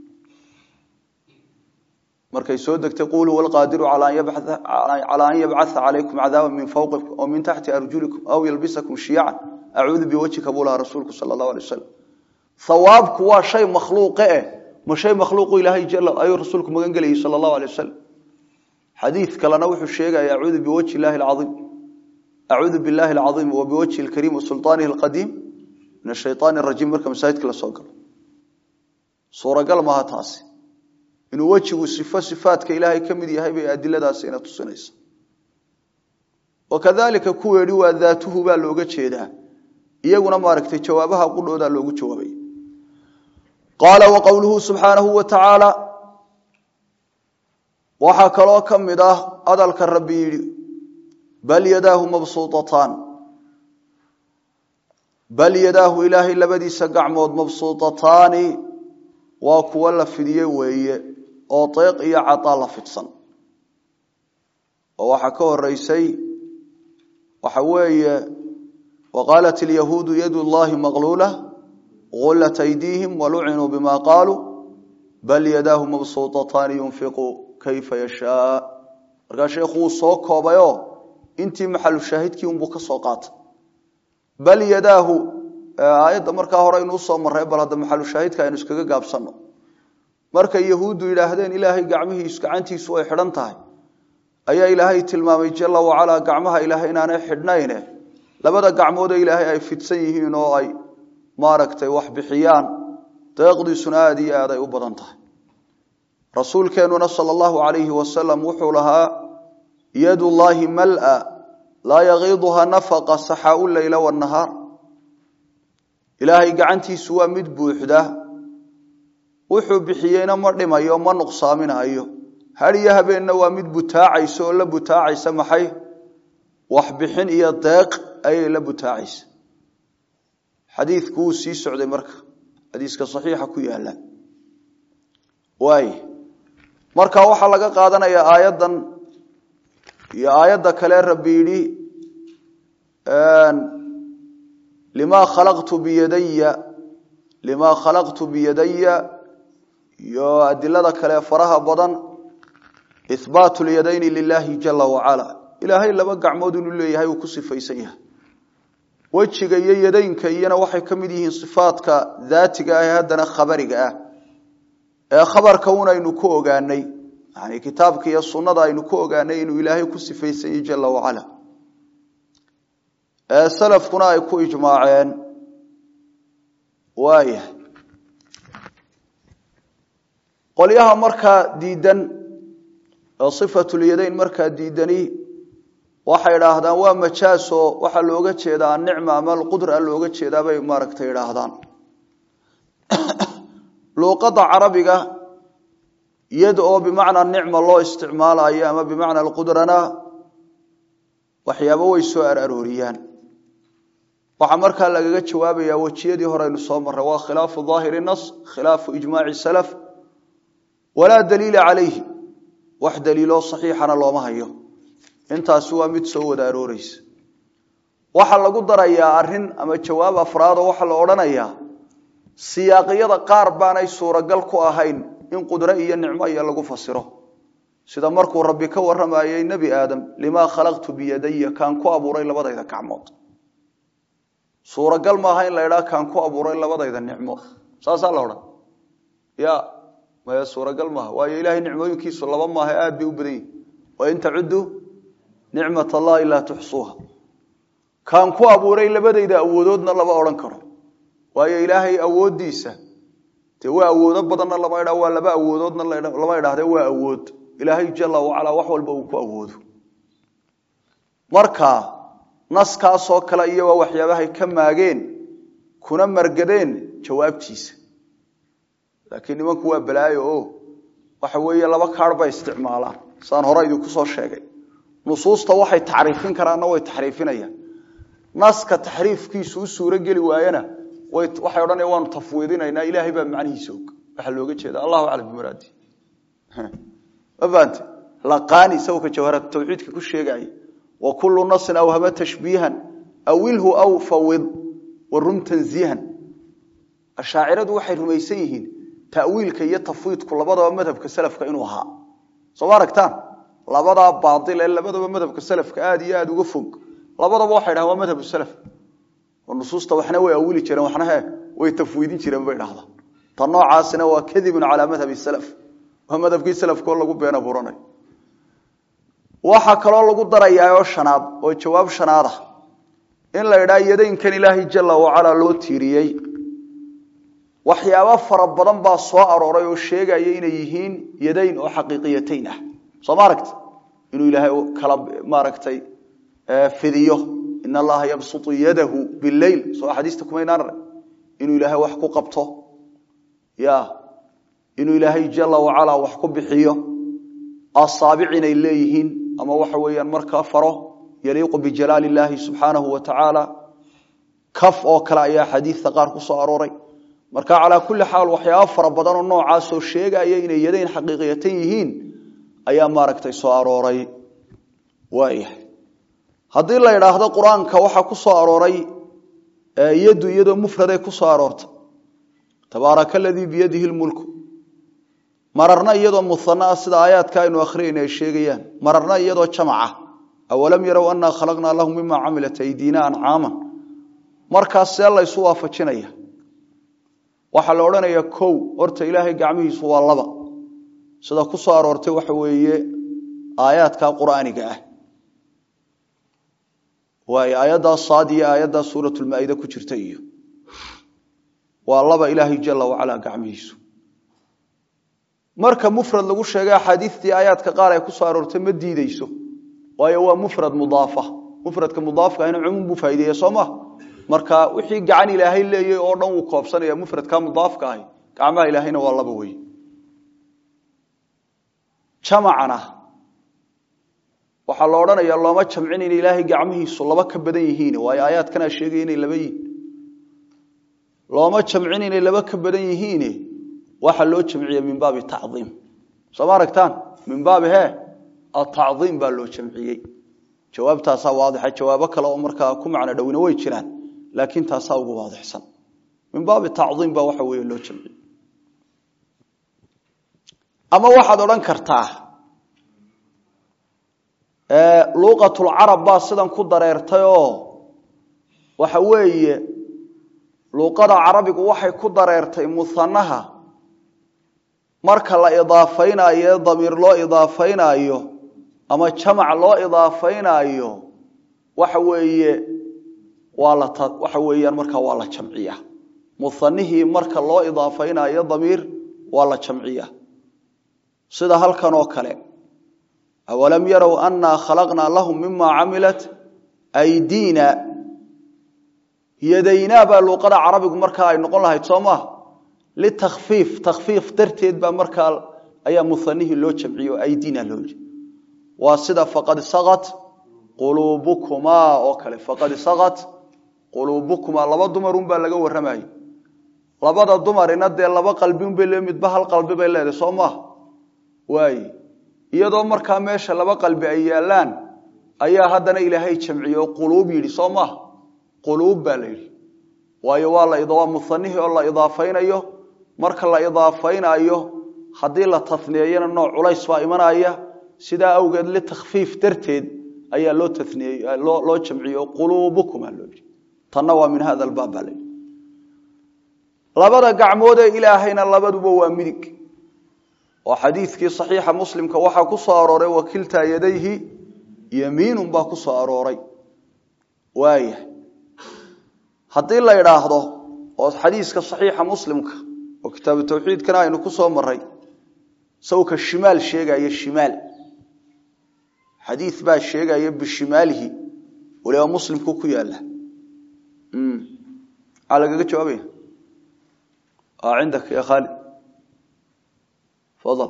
markay soo degtay quluu walqaadiru calaa an yabcaa calaykum cadaaba min fawqikum aw min taxti arjulikum aw yalbisakum shiyacan acuudu biwajhika buu lahaa rasuulku sala allahu alay wasalam hawaabku waa shay makhluuqe eh ma shay makhluuqu ilaahay jal ayuu rasuulku magan gelayay sala allahu alay wasalam xadiid kalena wuxuu sheegaya acuudu biwajhi illahi alcaiim acuudu billahi alcaiim wa biwajhi alkariim wasulطaanihi alqadiim min ashayطaani arajiim marka masaajidka la soo galo suuragal maaha taasi inuu wejigu sifo sifaadka ilaahay ka mid yahay bay adiladaasi ina tusinaysa wakadalika kuweedhi waa daatuhu baa looga jeedaa iyaguna maaragtay jawaabaha qudhoodaa loogu jawaabay qaala wa qowluhu subxaanahu wa tacaala waxaa kaloo ka mid ah hadalka rabbi yidhi bal yadaahu mabsuutataan bal yadaahu ilaahay labadiisa gacmood mabsuutataani waa kuwo la fidiye weeye oo deeq iyo cadaa la fidsan oo waxaa ka horeysay waxa weeye waqaalat ilyahuudu yadu llahi maqluula gullat aydiihim walucinuu bima qaaluu bal yadaahu mabsuutataani yunfiqu kayfa yashaa markaa sheekhu wuu soo koobayoo intii maxalu shaahidkii unbuu ka soo qaatay bal yadaahu aayadda markaa hore aynu usoo marray bal hadda maxalu shaahidka aynu iskaga gaabsanno markay yahuuddu yidhaahdeen ilaahay gacmihiisu gacantiisu ay xidhan tahay ayaa ilaahay tilmaamay jala wacalaa gacmaha ilaahay inaanay xidhnayne labada gacmoodee ilaahay ay fidsan yihiin oo ay maaragtay wax bixiyaan deeqdiisuna aada iyo aad ay u badan tahay rasuulkeenuna sala allahu calayhi wasalam wuxuu lahaa yadu llaahi mal-a laa yagiiduha nafaqa saxaau leyla wanahaar ilaahay gacantiisu waa mid buuxda wuxuu bixiyeyna ma dhimayo ma nuqsaaminayo had iyo habeenna waa mid butaacaysa oo la butaacaysa maxay waxbixin iyo deeq ayay la butaacaysa xadiidku wuu sii socday marka xadiiska saxiixa ku yaala waay marka waxaa laga qaadanayaa aayaddan iyo aayadda kale rabbi yidhi limaa khalaqtu biyadaya limaa khalaqtu biyadaya iyo adilada kale faraha badan ihbaatu lyadayni lilahi jala wacala ilaahay laba gacmood inuu leeyahay uu ku sifaysan yahay wejiga iyo yadaynka iyana waxay ka mid yihiin sifaadka daatiga ah ee haddana khabariga ah ee khabarka un aynu ku ogaanay yani kitaabka iyo sunnada aynu ku ogaanay inuu ilaahay ku sifaysan yahay jala wacala ee salafkuna ay ku ijmaaceen waayahay qolyaha markaa diidan ee sifatulyadayn markaa diidani waxay idhaahdaan waa majaasoo waxaa looga jeedaa anicma ama alqudra looga jeedaa bay maaragtay idhaahdaan luuqadda carabiga yad oo bimacnaa nicma loo isticmaalayo ama bimacna alqudrana waxyaabo way soo ararooriyaan waxaa markaa lagaga jawaabayaa wejiyadii hore aynu soo marray waa khilaafu daahiri nas khilaafu ijmaaci salaf walaa daliila calayhi wax daliiloo saxiixana looma hayo intaasi waa mid soo wada arooreysa waxaa lagu darayaa arin ama jawaab afraadoo waxaa la odhanayaa siyaaqiyada qaar baanay suuragal ku ahayn in qudro iyo nicmo iyo lagu fasiro sida markuu rabbi ka waramayey nebi aadam limaa khalaqtu biyadaya kaan ku abuuray labadayda gacmood suuragal maaha in la idhaa kaan ku abuuray labadayda nicmo saasaa la odhan ya maya suuragal maaha waayo ilaahay nicmooyinkiisu laba maaha aad bay u badan yihin wain tacudu nicmat allahi laa tuxsuuha kaan ku abuuray labadayda awoodoodna lama odhan karo waayo ilaahay awooddiisa dee waa awoodo badanna lama idha waa laba awoodoodna lama idhaahde waa awood ilaahay jala wacalaa wax walba uu ku awoodo marka naskaasoo kale iyo waa waxyaabahay ka maageen kuna margadeen jawaabtiisa laakiin nimanku waa balaayo o waxa weeye laba kaarh bay isticmaalaan saan hore idinku soo sheegay nusuusta waxay taxriifin karaanna way taxriifinayaan naska taxriifkiisu u suuro geli waayana waxay odhanaya waanu tafwiidinaynaa ilaahay baa macnihiisa og waxaa looga jeeda allahu aclam bimuraadi ma fahamte laqaani isagoo jawharat tawxiidka ku sheegaya wa kullu nasin awhama tashbiihan awilhu aw fawid warum tanziihan ashaaciradu waxay rumaysan yihiin ta'wiilka iyo tafwiidku labadaba madhabka salafka inuu ahaa soo ma aragtaan labadaa baail ee labadaba madhabka salafka aad iyo aada uga fog labadaba waxay dhahan waa madhabu salaf oo nusuusta waxna way awili jireen waxna he way tafwiidin jireen bay dhahdaa ta noocaasina waa kadibun calaa madhabi salaf waa madhabkii salafkoo lagu been abuuranay waxaa kaloo lagu darayaa oo shanaad oo jawaab shanaad ah in la idhaa yadaynkan ilaahay jala wacalaa loo tiiriyey waxyaabo fara badan baa soo arooray oo sheegaya inay yihiin yadayn oo xaqiiqiyatayn ah soo ma aragti inuu ilaahay kala maaragtay fidiyo in allaha yabsutu yadahu bileyl soo axaadiista kumaynaan arag inuu ilaahay wax ku qabto ya inuu ilaahay jala wacalaa wax ku bixiyo asaabic inay leeyihiin ama waxa weeyaan markaa faro yaliiqu bijalaali illaahi subxaanahu wa tacaala kaf oo kale ayaa xadiidta qaar ku soo arooray marka calaa kulli xaal waxyaaba fara badanoo noocaasoo sheegaya inay yadayn xaqiiqiyatan yihiin ayaa maaragtay soo arooray waayahay haddii la idhaahdo qur-aanka waxaa ku soo arooray yaddu iyadoo mufraday ku soo aroortay tabaaraka aladii biyadihi lmulku mararna iyadoo muhana ah sida aayaadka aynu akhriyayna ay sheegayaan mararna iyadoo jamaca awalam yarow annaa khalaqnaa lahum mima camilat aydiina ancaaman markaas see laysu waafajinaya waxaa la odhanayaa kow horta ilaahay gacmihiisu waa laba sida ku soo aroortay waxa weeye aayaadka qur'aaniga ah waayo aayaddaa saad iyo aayaddaa suuratulmaa-ida ku jirta iyo waa laba ilaahay jala wacalaa gacmihiisu marka mufrad lagu sheegay axaadiistii aayaadka qaar ay ku soo aroortay ma diideyso waayo waa mufrad mudaafa mufradka mudaafka ahna cumuum buu faa'ideeya soo ma marka wixii gacan ilaahay leeyay oo dhan wuu koobsanaya mufradka mudaafka ahi gacmaha ilaahayna waa laba wey jamacana waxaa la odhanayaa looma jamcin in ilaahay gacmihiisu laba ka badan yihiin waayo aayaadkanaa sheegaya inay laba yihiin looma jamcin inay laba ka badan yihiin waxaa loo jamciye min baabi tacdiim soo ma aragtaan min baabi he atacdiim baa loo jamciyey jawaabtaasaa waadixa jawaabo kale oo markaa ku macno dhowina way jiraan laakiin taasaa ugu waadixsan min baabi tacdiim baa waxa weeye loo jamciyey ama waxaad odhan kartaa luuqatulcarab baa sidan ku dareertay oo waxa weeye luuqada carabigu waxay ku dareertay muhanaha marka la idaafaynayo damiir loo idaafaynaayo ama jamac loo idaafaynaayo waxa weeye waa la waxa weeyaan markaa waa la jamciya muhanihii marka loo idaafaynayo damiir waa la jamciya sida halkan oo kale awalam yarow annaa khalaqnaa lahum mima camilat aydiina yadaynaa baa luuqada carabigu markaa ay noqon lahayd soo maha litakfiif takfiif darteed baa markaa ayaa muhanihii loo jamciye oo aydina loo yidhi waa sida faqad saqat quluubukumaa oo kale faqad saqat quluubukumaa laba dumarun baa laga warramayay labada dumarina dee laba qalbiunbay le midba hal qalbi bay leedahay soo maaha waaye iyadoo markaa meesha laba qalbi ay yaallaan ayaa haddana ilaahay jamciye oo quluub yidhi soo maaha quluub baa la yidhi waayo waa la waa muhanihii oo la idaafaynayo marka la idaafaynayo haddii la taniyeeyana nooc culays baa imanaya sidaa awgeed litakfiif darteed ayaa loo taniyey loo jamciye oo quluubukuma loo yidhi tanna waa min hada albaab baa la yidhi labada gacmood ee ilaahayna labaduba waa midig oo xadiidkii saxiixa muslimka waxaa ku soo arooray wakiltaa yadayhi yamiinun baa ku soo arooray waaya haddii la idhaahdo oo xadiiska saxiixa muslimka oo kitaabu tawxiidkana aynu ku soo maray sawka shimaal sheegaya shimaal xadiid baa sheegaya bishimaalihi waliba muslimku ku yaala maxaa lagaga jawaabaya cindaka ya khaalid fadal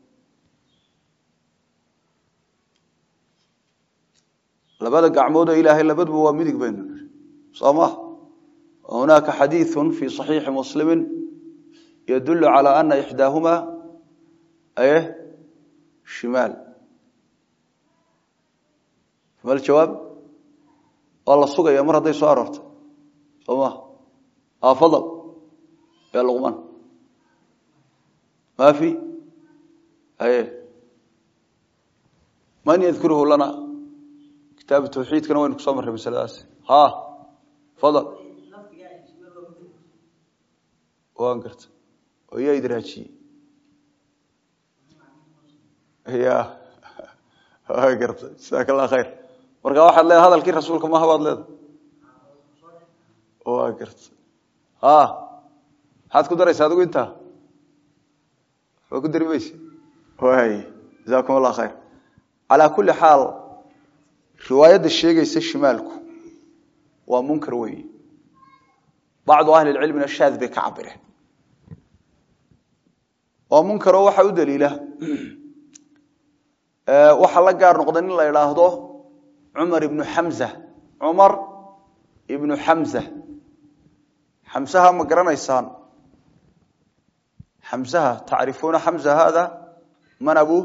labada gacmood oo ilaahay labaduba waa midig baynu nihi soo ma hunaaka xadiiثu fi صaxiixi muslimi yadul calى ana ixdaahuma aye shimaal ma jawaab waa la sugaya mar hadday soo aroortay soo ma fadl ya luqman ma fi aye man yadkuruhu lana kitaabu tawxiidkana waynu kusoo marray masaladaas ha fadl waan garta oo yaa idraajiyey ya waa garta jasaaka allah khayr marka waxaad leedahay hadalkii rasuulka maha baad leedahay waa garta ha maxaad ku daraysa adigu intaa waa ku dari mayse waay jasakum allah khayr calaa kulli xaal riwaayadda sheegaysa shimaalku waa munkar weeye bacdu ahli lcilmina shaad bay ka cabireen waa munkaroo waxaa u daliila waxaa la gaar noqday nin la idhaahdo cumar ibnu xamza cumar ibnu xamza xamsaha ma garanaysaan xamsaha tacrifuuna xamza hada man abu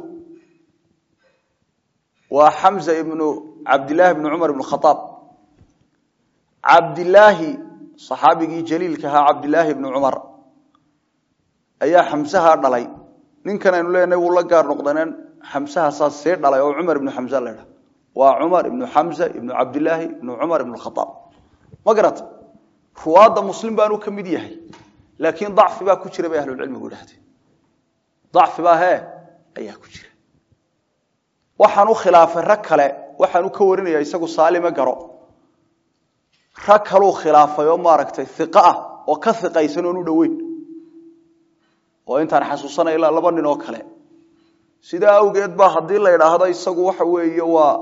waa xamza ibnu cabdillahi ibnu cumar ibnu khaaab cabdilaahi saxaabigii jaliilka ahaa cabdilaahi ibnu cumar ayaa xamsaha dhalay ninkan aynu leenahay wuu la gaar noqdaneen xamsaha saas see dhalay oo cumar ibnu xamza la ydhaha waa cumar ibnu xamza ibnu cabdilaahi ibnu cumar ibnu khaaab ma garata ruwaadda muslim baanu ka mid yahay laakiin dacfi baa ku jira bay ahlulcilmigu idhahdeen dacfi baa hee ayaa ku jira waxaan u khilaafay rag kale waxaan u ka warinaya isagu saalime garo rag kaluu khilaafay oo maaragtay iqa ah oo ka iqaysan oon u dhoweyn oo intaan xasuusanay ilaa laba nin oo kale sidaa awgeed ba haddii la idhaahdo isagu waxa weeye waa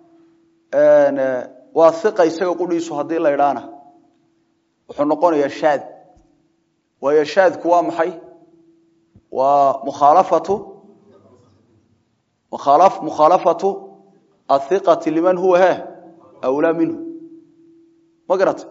waa iqa isaga qudhiisu haddii la idhaana wuxuu noqonayaa shaad waayo shaadku waa maxay waa mukhaalafatu mukhaalafatu athiqati liman huwa he awlaa minhu ma garata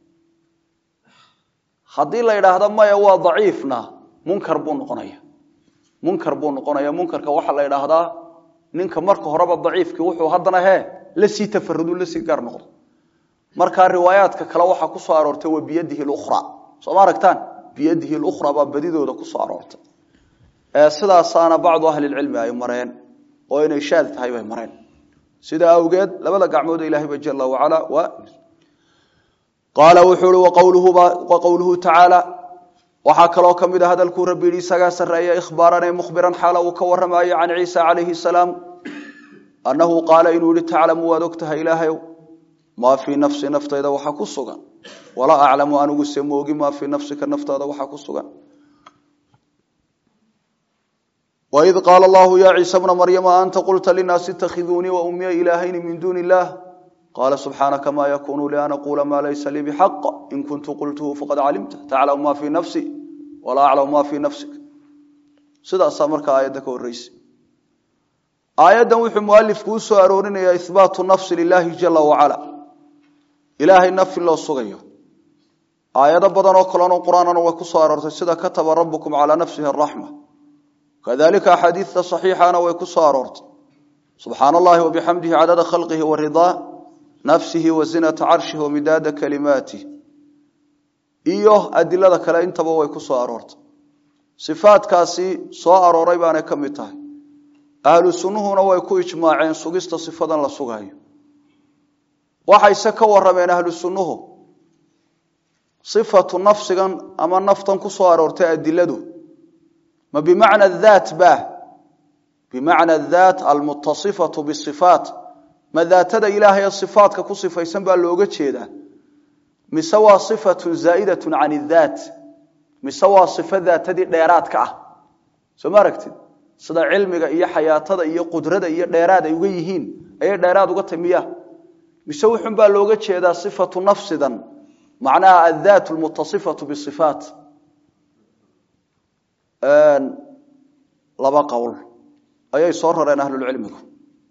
haddii la idhaahdo maya waa daciifna munkar buu noqonaya munkar buu noqonaya munkarka waxaa la idhaahdaa ninka marka horeba daciifkii wuxuu haddana hee lasii tafarudu lasii gaar noqdo markaa riwaayaadka kale waxaa kusoo aroortay wa biyadihi lukhra soo ma aragtaan biyadihi lukhra baa badidooda kusoo aroortay sidaasaana bacdu ahlilcilmi ay mareen oo inay shaad tahay bay mareen sidaa awgeed labada gacmood ilaahayba jala wacala waa qaala wuxuu i wa qowluhu tacaala waxaa kaloo ka mid a hadalkuu rabbi yidhi isagaa sarreeya ikhbaaran ee mukhbiran xaala uu ka warramayo can ciisa calayhi salaam annahu qaala inuu yihi taclamu waad og tahay ilaahayow maa fii nafsi naftayda waxa ku sugan walaa aclamu anigu se moogi maa fii nafsika naftaada waxa ku sugan waid qaala allahu ya ciisa bna maryama anta qulta linaasi itakhiduunii wa ummiya ilaahayni min duuni illaah qaala subxaanaka ma yakunu li an aquula maa laysa lii bixaq in kuntu qultuhu faqad calimta taclamu ma fii nafsi walaa aclamu ma fii nafsik sidaasaa markaa aayadda ka horreysa aayaddan wuxuu mualifku u soo aroorinayaa ihbaatu nafsi lilaahi jala wacala ilaahay naf in loo sugayo aayado badan oo kaleno qur-aanana way ku soo aroortay sida kataba rabukum calaa nafsihi araxma kadalika axaadiidta saxiixana way ku soo aroortay subxaana allahi wabixamdihi cadada khalqihi waridaa nafsihi wa zinata carshihi wamidaada kalimaatih iyo adilada kale intaba way ku soo aroortay sifaadkaasi soo arooray baanay ka mid tahay ahlu sunnuhuna way ku ijmaaceen sugista sifadan la sugayo waxayse ka warameen ahlu sunnuhu sifatu nafsigan ama naftan ku soo aroortay adiladu ma bimacna daat ba bimacna daat almutasifatu bisifaat ma daatada ilaahay ee sifaatka ku sifaysan baa looga jeedaa mise waa sifatun zaa'idatun can idaat mise waa sifo daatadii dheeraadka ah soo ma aragtid sida cilmiga iyo xayaatada iyo qudrada iyo dheeraad ay uga yihiin ayay dheeraad uga tamiya mise wuxun baa looga jeedaa sifatu nafsidan macnaha addaat lmutasifatu bisifaat laba qowl ayay soo rareen ahlulcilmigu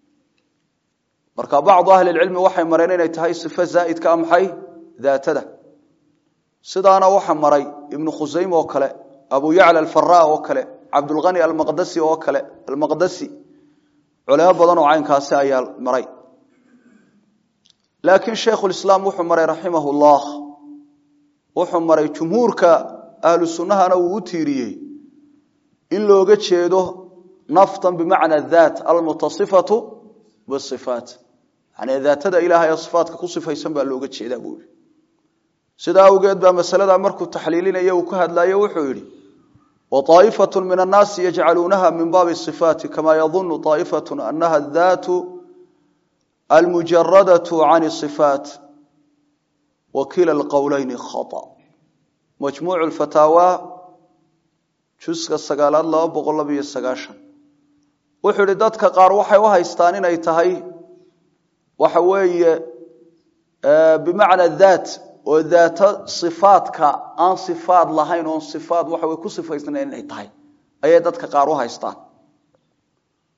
marka bacdu ahlilcilmi waxay mareen inay tahay sifo zaa'idka a maxay daatada sidaana waxa maray ibnu khusaym oo kale abu yacla alfara oo kale cabdulhani almaqdasi oo kale almaqdasi culimo badan oo caynkaasi ayaa maray laakiin shaykhulislaam wuxuu maray raximah llah wuxuu maray jumhuurka ahlu sunnahana uu u tiiriyey in looga jeedo naftan bimacna daat almutasifatu bisifaat yani daatada ilaahay ee sifaatka ku sifaysan baa looga jeedaa buu yihi sidaa awgeed baa masalada markuu taxliilinaya uu ka hadlayo wuxuu yidhi waطaa'ifatu min annaasi yajcaluunaha min baabi sifaati kama yadunu طaa'ifatu anaha daatu almujaradatu can صifaat wakila اlqowleyni khaطأ majmuuc اfataawa juska sagaalaad laba boqol labiyo sagaashan wuxuu yihi dadka qaar waxay u haystaan inay tahay waxa weeye bimacna daat oo daato sifaadka aan sifaad lahayn oon sifaad waxa way ku sifaysnayn inay tahay ayay dadka qaar u haystaan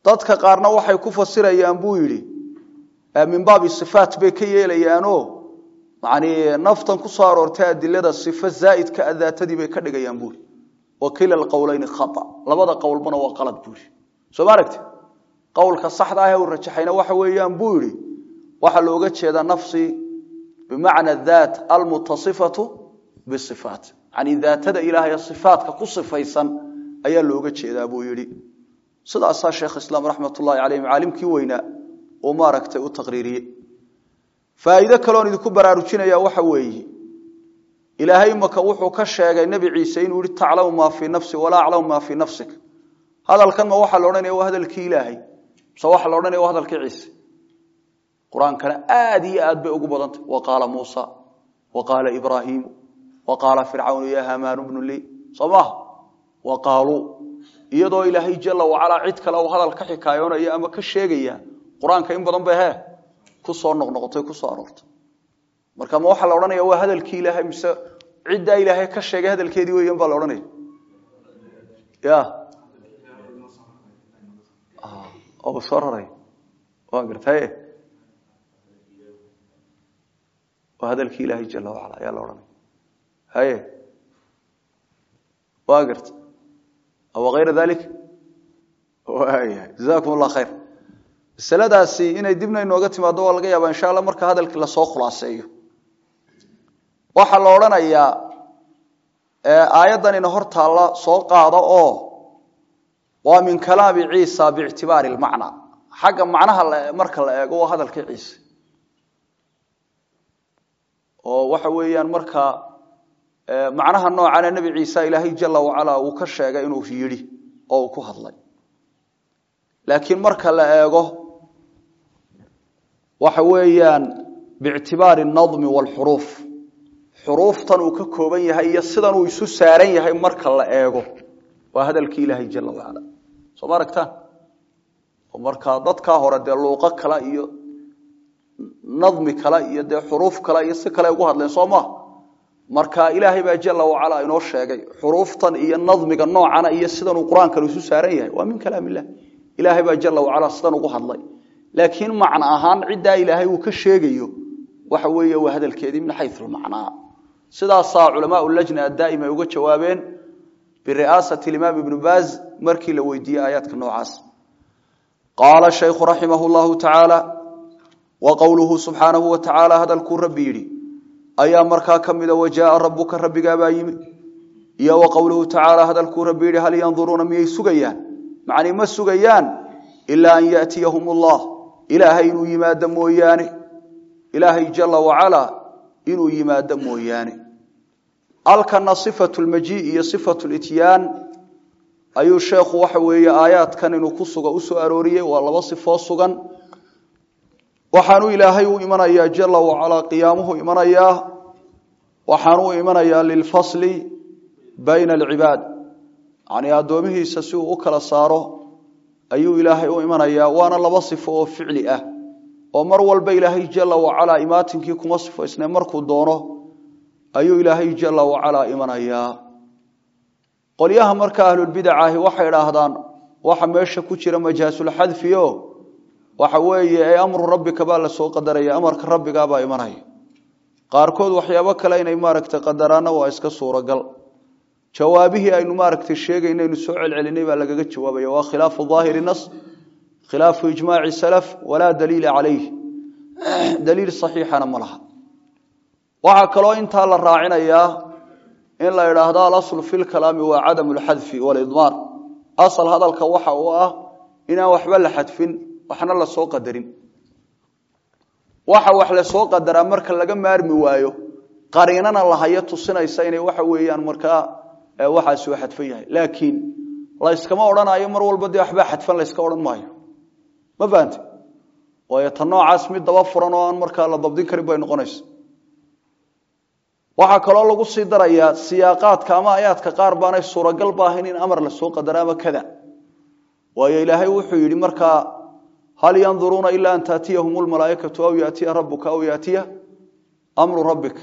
dadka qaarna waxay ku fasirayaan buu yidhi min baabi sifaat bay ka yeelayaanoo yani naftan ku soo aroortay adilada sifo zaa'idka a daatadii bay ka dhigayaan buuri wa kila alqowleyni khata labada qowlbana waa qalad buuri soo ma aragti qowlka saxda ah ee uu rajaxayna waxa weeyaan buu yidhi waxaa looga jeedaa nafsi bimacna daat almutasifatu bisifaat yani daatada ilaahay sifaatka ku sifaysan ayaa looga jeedaa buu yidhi sidaasaa sheekh islaam raxmat ullahi caleyh caalimkii weynaa uu maaragtay u taqriiriyey faa'iide kaleoon idinku baraarujinaya waxa weeye ilaahay maka wuxuu ka sheegay nebi ciise inuu yihi taclamu maa fii nafsi walaa aclamu maa fii nafsik hadalkan ma waxaa la odhanaya waa hadalkii ilaahay mise waxaa la odhanaya waa hadalkii ciise qur-aankana aad iyo aad bay ugu badantay wa qaala muusa wa qaala ibraahiimu wa qaala fircawnu ya hamaanu bnu lii soo maaha wa qaaluu iyadoo ilaahay jala wacalaa cid kale uu hadal ka xikaayoonaya ama ka sheegaya qur-aanka in badan bay he kusoo noqnoqotay kusoo aroortay marka ma waxaa la odhanaya waa hadalkii ilaahay mise ciddaa ilaahay ka sheegay hadalkeedii weyan baa la odhanaya ya oo soo raray waa gartaye waa hadalkii ilaahay jala wacala ayaa la odhanaya haye waa garta aw ayra dalik wayahay jazakum allah khayr masaladaasi inay dibna inooga timaado waa laga yaaba insha alla marka hadalkii lasoo khulaaseeyo waxaa la odhanayaa aayaddan ina hor taalla soo qaado oo waa min kalaami ciisa biictibaari lmacna xagga macnaha marka la eego waa hadalkii ciise oo waxa weeyaan marka macnaha noocana nebi ciisa ilaahay jala wacala uu ka sheegay inuu yidhi oo uu ku hadlay laakiin marka la eego waxa weeyaan biictibaari nadmi waalxuruuf xuruuftan uu ka kooban yahay iyo sidan uu isu saaran yahay marka la eego waa hadalkii ilaahay jala wacala soo ma aragtaan oo markaa dadkaa hore dee luuqo kale iyo nadmi kale iyo dee xuruuf kale iyo si kale ugu hadleen soo maha marka ilaahay baa jala wacala inoo sheegay xuruuftan iyo nadmiga noocana iyo sidan uu qur-aankan isu saaran yahay waa min kalaam illah ilaahay baa jala wacala sidan ugu hadlay laakiin macno ahaan ciddaa ilaahay uu ka sheegayo waxa weeye waa hadalkeedii min xayu lmacnaa sidaasaa culamaa lajna addaa'im ay uga jawaabeen biri'aasati imaam ibnu baaz markii la weydiiyey aayaadka noocaas qaala shaykhu raximah llahu tacaala wa qowluhu subxaanahu wa tacaala hadalkuu rabbi yidhi ayaa markaa ka mida wajaaa rabuka rabbigaabaa yimi iyo wa qowluhu tacaala hadalkuu rabbi yidhi hal yanduruuna miyay sugayaan macnii ma sugayaan ilaa an yatiyahum allah ilaahay inuu yimaado mooyaane ilaahay jala wacalaa inuu yimaado mooyaane alkana sifatu lmajii iyo sifatu lityaan ayuu sheekhu waxa weeye aayaadkan inuu ku suga usoo arooriyey waa laba sifoo sugan waxaanuu ilaahay u imanayaa jala wacalaa qiyaamuhu imanayaa waxaanuu imanayaa lilfasli bayna alcibaad yani addoomihiisa si uu u kala saaro ayuu ilaahay u imanayaa waana laba sifo oo ficli ah oo mar walba ilaahay jala wacalaa imaatinkii kuma sifaysne markuu doono ayuu ilaahay jala wacalaa imanayaa qolyaha marka ahlulbidacahi waxay idhaahdaan waxa meesha ku jira majaasulxadfio waxa weeye ee amru rabbika baa lasoo qadaraya amarka rabbigaabaa imanaya qaarkood waxyaabo kale inay maaragtay qadaraana waa iska suuragal jawaabihii aynu maaragtay sheegayna aynu soo celcelinay baa lagaga jawaabaya waa khilaafu aahiri nas khilaafu ijmaaci salaf walaa daliila calayh daliil saxiixana ma laha waxaa kaloo intaa la raacinayaa in la idhaahdo alaslu fi lkalaami waa cadamu lxadfi walidmaar asal hadalka waxa uu ah inaan waxba la xadfin waxna lasoo qadarin waxa wax lasoo qadaraa marka laga maarmi waayo qariinana lahayo tusinaysa inay waxa weeyaan markaa waxaasi u xadfan yahay laakiin layskama odhanayo mar walba dee waxbaa xadfan layska odhan maayo ma fahante waayo ta noocaas mid daba furan oo aan markaa la dabdin karin bay noqonaysa waxaa kaloo lagu sii darayaa siyaaqaadka ama ayaadka qaar baanay suuragal ba ahayn in amar lasoo qadara ama kada waayo ilaahay wuxuu yidhi markaa hal yanduruuna ila an taatiyahum lmalaaikatu aw yaatiya rabuka aw yaatiya mru rabbik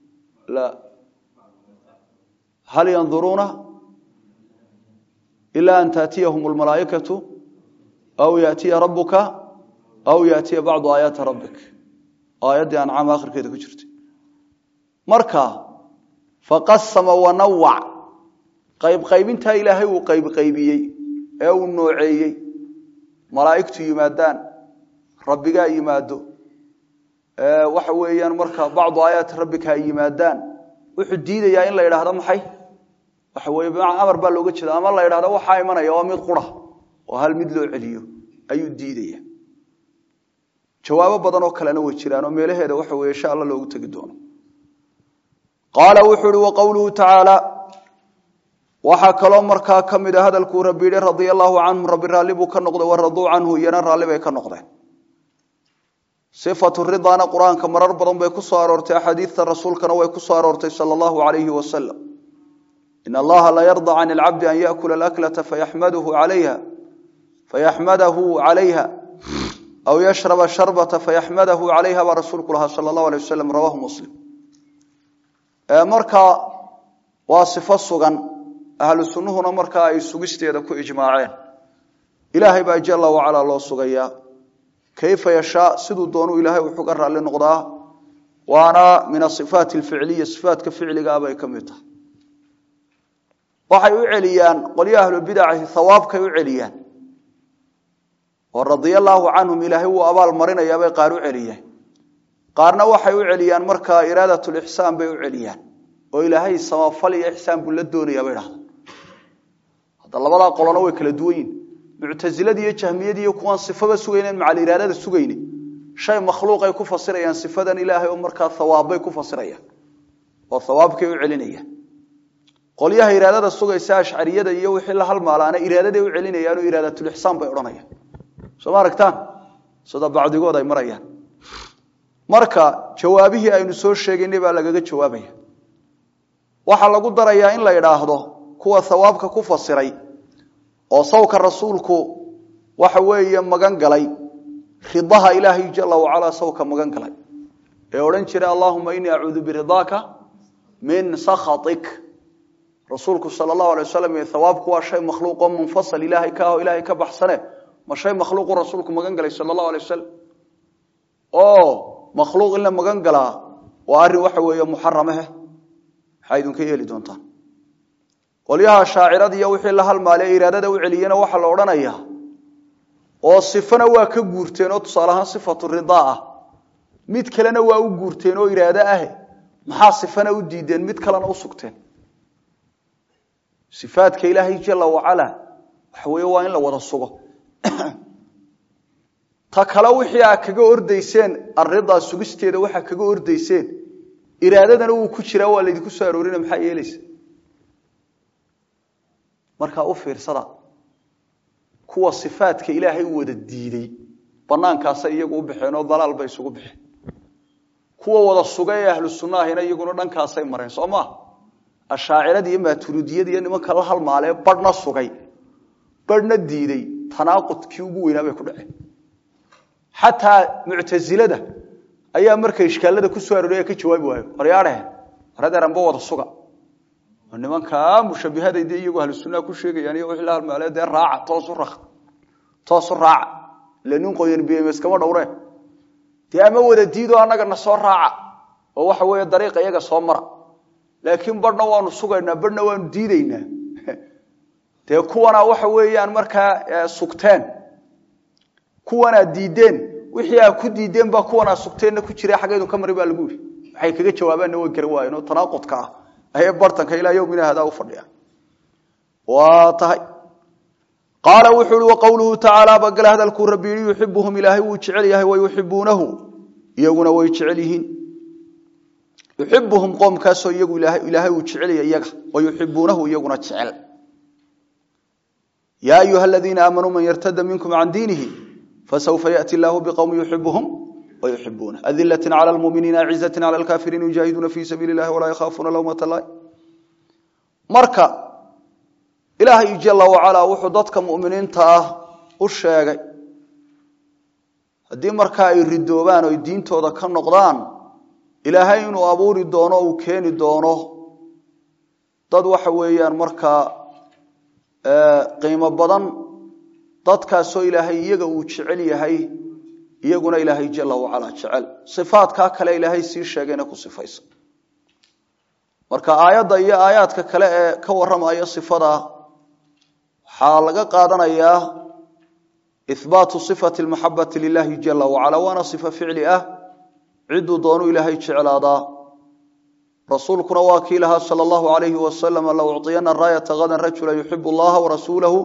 hal yanduruuna ila an taatiyahum lmalaaikatu aw yaatiya rabuka aw yaatiya bacdu aayaati rabbik aayaddii ancaam akhirkeeda ku jirtay marka faqasama wanawac qaybqaybintaa ilaahay uu qaybqaybiyey ee uu nooceeyey malaa'igtu yimaadaan rabbigaa yimaado waxa weeyaan marka bacdu aayaati rabbika ay yimaadaan wuxuu diidayaa in la yidhaahdo maxay waxa weye bimacnaa amar baa looga jeeda ama la yidhahdo waxaa imanaya waa mid qura oo hal mid loo celiyo ayuu diidaya jawaabo badan oo kalena way jiraan oo meelaheeda waxa weye insha alla loogu tegi doono qaala wuxuu ihi wa qowluhu tacaala waxaa kaloo markaa ka mid a hadalkuu rabbi yihi radia allahu canhum rabbi raalli buu ka noqday waraduu canhu iyana raalli bay ka noqdeen sifatu ridaana qur-aanka marar badan bay ku soo aroortay axaadiidta rasuulkana way ku soo aroortay sala allahu alayhi wasalam in allaha la yarda can ilcabdi an yaakula alaklata fayaxmadahu calayha fayaxmadahu calayha aw yashraba sharbata fayaxmadahu calayha baa rasuulku lahaa sala allahu alay wasalam rawahu muslim marka waa sifo sugan ahlu sunnuhuna markaa ay sugisteeda ku ijmaaceen ilaahay baa jala wacalaa loo sugayaa kayfa yashaa siduu doonuu ilaahay wuxuu ga raalli noqdaa waana min asifaat alficliya sifaatka ficligaa bay ka mid tahay waxay u celiyaan qolyo ahlubidaci hawaabkay u celiyaan oo radia allaahu canhum ilaahay wuu abaal marinayaabay qaar u celiyaan qaarna waxay u celiyaan markaa iraadat lixsaan bay u celiyaan oo ilaahay samafal iyo ixsaan buu la doonayaa bay dhahda hadda labadaa qolona way kala duwan yihin muctasiladi iyo jahmiyadi iyo kuwaan sifaba sugaynen macal iraadada sugayne shay makhluuqay ku fasirayaan sifadan ilaahay oo markaa hawaabbay ku fasirayaan oo hawaabkay u celinayaan qolyaha iraadada sugaysa ashcariyada iyo wixii la halmaalaana iraadaday u celinayaanoo iraadatulixsaan bay odhanayaan soo ma aragtaan sida bacdigood ay marayaan marka jawaabihii aynu soo sheegaynay baa lagaga jawaabaya waxaa lagu darayaa in la idhaahdo kuwa hawaabka ku fasiray oo sawka rasuulku waxa weeye magan galay ridaha ilaahay jala wacalaa sawka magan galay ee odhan jiray allahuma inii acuudu biridaaka min sakhatik rasuulku sala allahu alay wasalam hawaabku waa shay makhluuqoo munfasal ilaahay ka aho ilaahay ka baxsane ma shay makhluuqu rasuulku magan galay sala allahu alay wasalam oo makhluuq in la magan galaa waa arrin waxa weeye muxaramahe maxaa idinka yeeli doontaan qolyaha shaacirada iyo wixii la halmaale iraadada u celiyena waxaa la odhanayaa oo sifana waa ka guurteen oo tusaale ahaan sifatu ridaa ah mid kalena waa u guurteen oo iraado ah maxaa sifana u diideen mid kalena u sugteen sifaadka ilaahay jala wacala waxa weeye waa in la wada sugo ta kale wixii aa kaga ordayseen aridaa sugisteeda waxaa kaga ordayseen iraadadana wuu ku jiraa waa laydinku soo aroorina maxaa yeelaysa markaa u fiirsada kuwa sifaadka ilaahay wada diiday banaankaasay iyagu u baxeen oo dalaal bay isugu baxeen kuwa wada suga ee ahlu sunnaahina iyaguna dhankaasay mareen soo maa ashaacirada iyo maaturidiyada iyo nimanka la halmaalee badhna sugay badhna diiday tanaaqudkii ugu weynaa bay ku dhaceen xataa muctasilada ayaa markay ishkaalada ku soo arooraya ka jawaabi waayo waryaadhehen waradeeranba wada suga oo nimankaa mushabihada dee iyagu ahlu sunnaha ku sheegayaan iyo wixii la halmaale dee raaca toosu ra toosu raaca ila nin qoyan bms kama dhowre dee ama wada diidoo annagana soo raaca oo waxa weeye dariiqa iyaga soo mara laakiin badhna waanu sugaynaa badhna waanu diidaynaa dee kuwana waxa weeyaan markaa sugteen kuwanaa diideen wixii aa ku diideen baa kuwanaa sugteenna ku jira xaggeedu ka mari baa lagu yidhi waxay kaga jawaabaanna way garan waayeen oo tanaaqudka ah ayay bartanka ilaa yowmina hadaa u fadhiya waa tahay qaala wuxuu uhi waqowluhu tacaala bagale hadalkuu rabbi yihi yuxibuhum ilaahay wuu jecel yahay wayuxibuunahu iyaguna way jecel yihiin yuxibuhum qoomkaasoo iyagu ilaahay uu jecelya iyaga wayuxibuunahu iyaguna jecel yaa ayuha aladiina aamanuu man yartada minkum can diinihi fasawfa yaأti illaahu bqowmi yuxibuhum wayuxibuunah adilati clى lmuminiina acizati clى lkafiriin yujaahiduuna fi sabiili اllahi walaa yakhaafuuna lawmata lahi marka ilaahay jala wacalaa wuxuu dadka muminiinta ah u sheegay haddii markaa ay ridoobaan o diintooda ka noqdaan ilaahay inuu abuuri doono uu keeni doono dad waxa weeyaan markaa qiimo badan dadkaasoo ilaahay iyaga uu jecel yahay iyaguna ilaahay jala wacalaa jecel sifaadkaa kale ilaahay sii sheegayna ku sifaysa marka aayadda iyo aayaadka kale ee ka warramaya sifada waxaa laga qaadanayaa ihbaatu sifati lmaxabati lilahi jala wacala waana sifa ficli ah cidduu doonu ilaahay jeclaadaa rasuulkuna waa kii lahaa sala allahu alayhi wasalam la ucطiyana raayata hadan rajula yuxibu llaha warasuulahu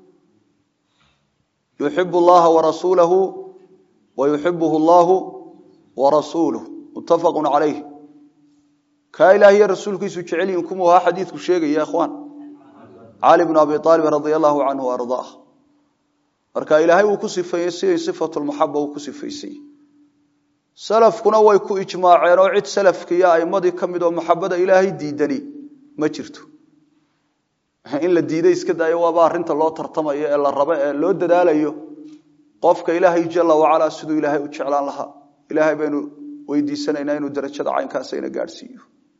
yuxibu llaha warasuulahu wayuxibuhu allahu warasuuluh muttafaqu calayh kaa ilaah iyo rasuulkiisu jecelyihin kumuu ahaa xadiidku sheegaya ikhwaan cali bnu abi aalib radia allahu canhu ardaah marka ilaahay uu ku sifeeyey siday sifatu lmaxaba uu ku sifaysay salafkuna way ku ijmaaceen oo cid salafkiiyo aimadii ka mid oo maxabada ilaahay diidani ma jirto in la diiday iska daayo waaba arrinta loo tartamayo ee la rabo ee loo dadaalayo qofka ilaahay jala wacalaa siduu ilaahay u jeclaan lahaa ilaahay baynu weydiisanaynaa inuu darajada caynkaasayna gaadhsiiyo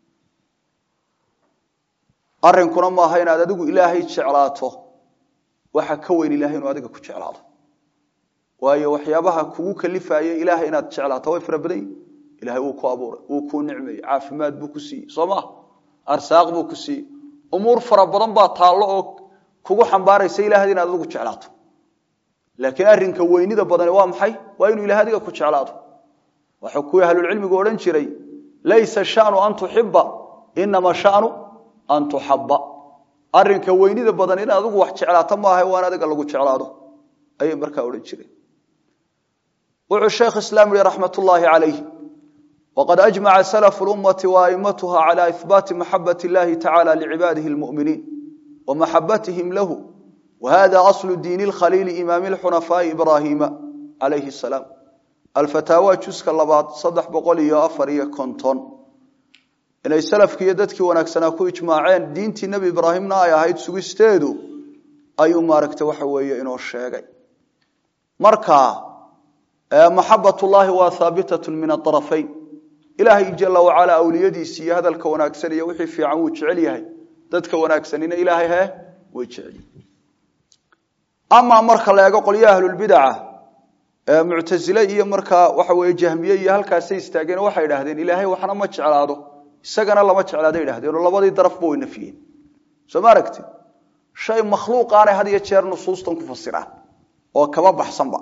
arrinkuna maaha inaad adigu ilaahay jeclaato waxa ka weyn ilahay inuu adiga ku jeclaado waayo waxyaabaha kugu kalifaya ilaahay inaad jeclaato way fara badan yihin ilahay wuu ku abuuray wuu kuu nicmeeyey caafimaad buu ku siiyey soo maa arsaaq buu ku siiyey umuur fara badan baa taallo oo kugu xambaaraysa ilahay inaad adigu jeclaato laakiin arrinka weynida badani waa maxay waa inuu ilahay adiga ku jeclaado waxuu kuwii ahlulcilmigu odhan jiray laysa shanu an tuxiba inama shanu an tuxaba arrinka weynida badan in adigu wax jeclaato maaha waa in adiga lagu jeclaado ayay markaa odhan jireen wuxuu sheekh islaam yihi raxmat ullaahi calayh waqad ajmaca salafu lummati waaimatuha cala ihbaati maxabat illahi tacala licibaadihi lmuminiin wa maxabatihim lahu wahada aslu diini lkhaliili imaami lxunafaai ibraahiima calayhi salaam alfataawa juska labaad saddex boqol iyo afar iyo konton inay salafki iyo dadkii wanaagsanaa ku ijmaaceen diintii nebi ibraahimna ay ahayd sugisteedu ayuu maaragtay waxa weeye inoo sheegay marka maxabatullaahi waa haabitatun min aarafayn ilaahay jala wacalaa awliyadiisi iyo hadalka wanaagsan iyo wixii fiican wuu jecel yahay dadka wanaagsanina ilaahay he way jecel amaa marka la eego qolyaha ahlulbidaca muctasile iyo markaa waxa weye jahmiye iyo halkaasay istaageen waxay idhahdeen ilaahay waxna ma jeclaado isagana lama jeclaada idhahdeenoo labadii darafba way nafiyeen soo ma aragti shay makhluuqaanay had iyo jeer nusuustan ku fasiraan oo kaba baxsanba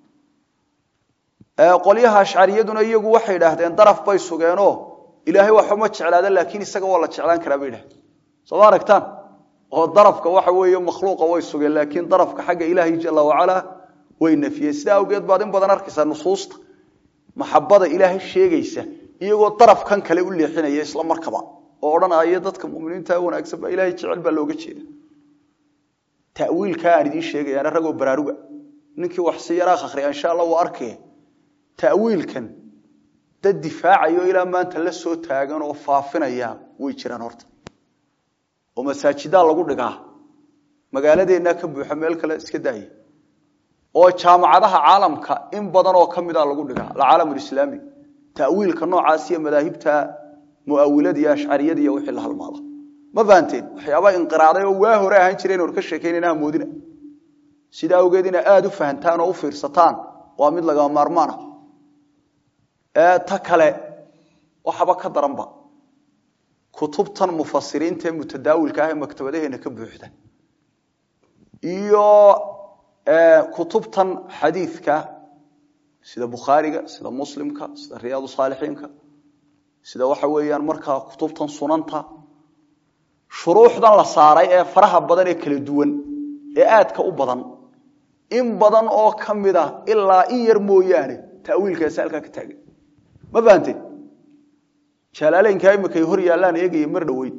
qolyaha ashcariyaduna iyagu waxay idhaahdeen daraf bay sugeenoo ilaahay waxba ma jeclaada laakiin isaga waa la jeclaan karaa bay idhahdeen soo ma aragtaan oo darafka waxa weeye makhluuqa way sugeen laakiin darafka xagga ilaahay jala wacalaa way nafiyeen sidaa awgeed baad in badan arkaysaa nusuusta maxabada ilaahay sheegaysa iyagoo darafkan kale u leexinaya isla markaba oo odhanaya dadka muminiinta wanaagsan baa ilahay jecel baa looga jeeda tawiilkaa aan idiin sheegayaana ragoo baraaruga ninkii wax si yaraa akhriya insha alla wuu arkaya tawiilkan dad difaacayo ilaa maanta la soo taagan oo faafinaya way jiraan horta oo masaajidaa lagu dhigaa magaaladeenna ka buuxa meel kale iska daaya oo jaamacadaha caalamka in badan oo ka mida lagu dhigaa alcaalam alislaami tawiilka noocaas iyo madaahibta muawilada iyo ashcariyada iyo wixii la halmaada ma fahanteen waxyaabaa inqiraaday oo waa hore ahaan jireen or ka sheekaynayna hamoodina sidaa awgeed ina aada u fahantaan oo u fiirsataan waa mid lagama maarmaan ah ta kale waxaba ka daranba kutubtan mufasiriinta ee mutadaawilka ah ee maktabadaheena ka buuxda iyo kutubtan xadiidka sida bukhaariga sida muslimka sida riyaadu saalixiinka sida waxa weeyaan markaa kutubtan sunanta shuruuxdan la saaray ee faraha badan ee kala duwan ee aadka u badan in badan oo ka mid ah ilaa in yar mooyaane tawiilkaasi halkaa ka taagan ma fahanteen jalaaleynkaa imikay hor yaallaan eegaya mar dhoweyn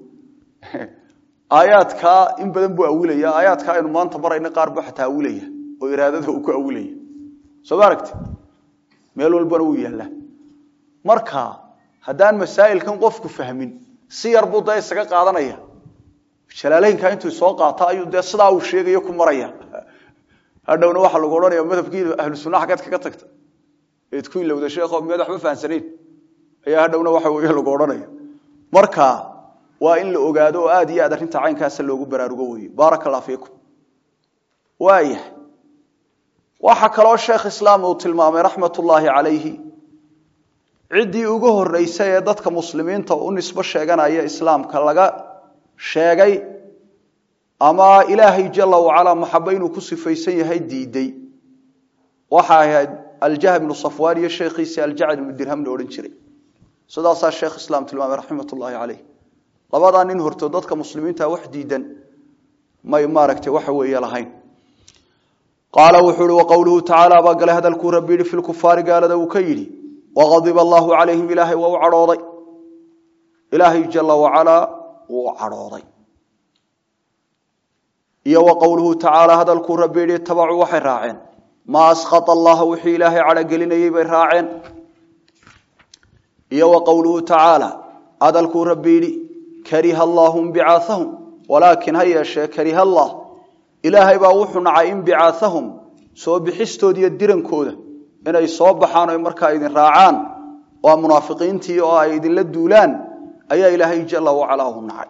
aayaadkaa in badan buu awilaya aayaadkaa aynu maanta marayna qaar buu xataa awilaya oo iraadada uu ku awilaya soo ma aragti meel walbana wuu yaallaa marka haddaan masaa'ilkan qofku fahmin si yar buu dee isaga qaadanaya jalaaleynkaa intuu soo qaata ayuu dee sidaa uu sheegayo ku maraya hadhowna waxaa lagu odhanaya madhabkii ahlu sunna xaggeed kaga tagta eed ku ilowda sheekho miyaad waxba fahansanayn ayaa hadhowna waxa weeye lagu odhanaya marka waa in la ogaado oo aad iyo aad arrinta caynkaasa loogu baraarugo weeye baaraka allah fiikum waayahay waxaa kaloo sheekh islaam uu tilmaamay raxmat ullaahi calayhi ciddii ugu horeysay ee dadka muslimiinta u nisbo sheeganaya islaamka laga sheegay ama ilaahay jala wacalaa maxabo inuu ku sifaysan yahay diiday waxay ahayd aljahm ibnu safwaan iyo sheekhiisii aljacd ibnu dirham la odhan jiray sidaasaa sheekh islaam tilmaamay raxmat ullaahi caleyh labadaa nin hortood dadka muslimiinta wax diidan may maaragtay waxa weeye lahayn qaala wuxuu ihi waqowluhu tacaala baa galay hadalkuu rabbi yihi fi lkufaari gaalada uu ka yidhi waqadiba allaahu calayhim ilaahay waa u cadhooday ilaahay jala wacalaa wuu u cadhooday iyo wa qowluhu tacaala hadalkuu rabbi yihi itabacuu waxay raaceen maa asqata allaha wixii ilaahay cadhogelinayey bay raaceen iyo wa qowluhu tacaala hadalkuu rabbi yidhi kariha allaahu inbicaahahum walaakin ha yeeshee kariha allah ilaahay baa wuxuu nacay inbicaahahum soo bixistooda iyo dirankooda inay soo baxaan o markaa idin raacaan waa munaafiqiintii oo ay idinla duulaan ayaa ilaahay jala wacalaa u nacay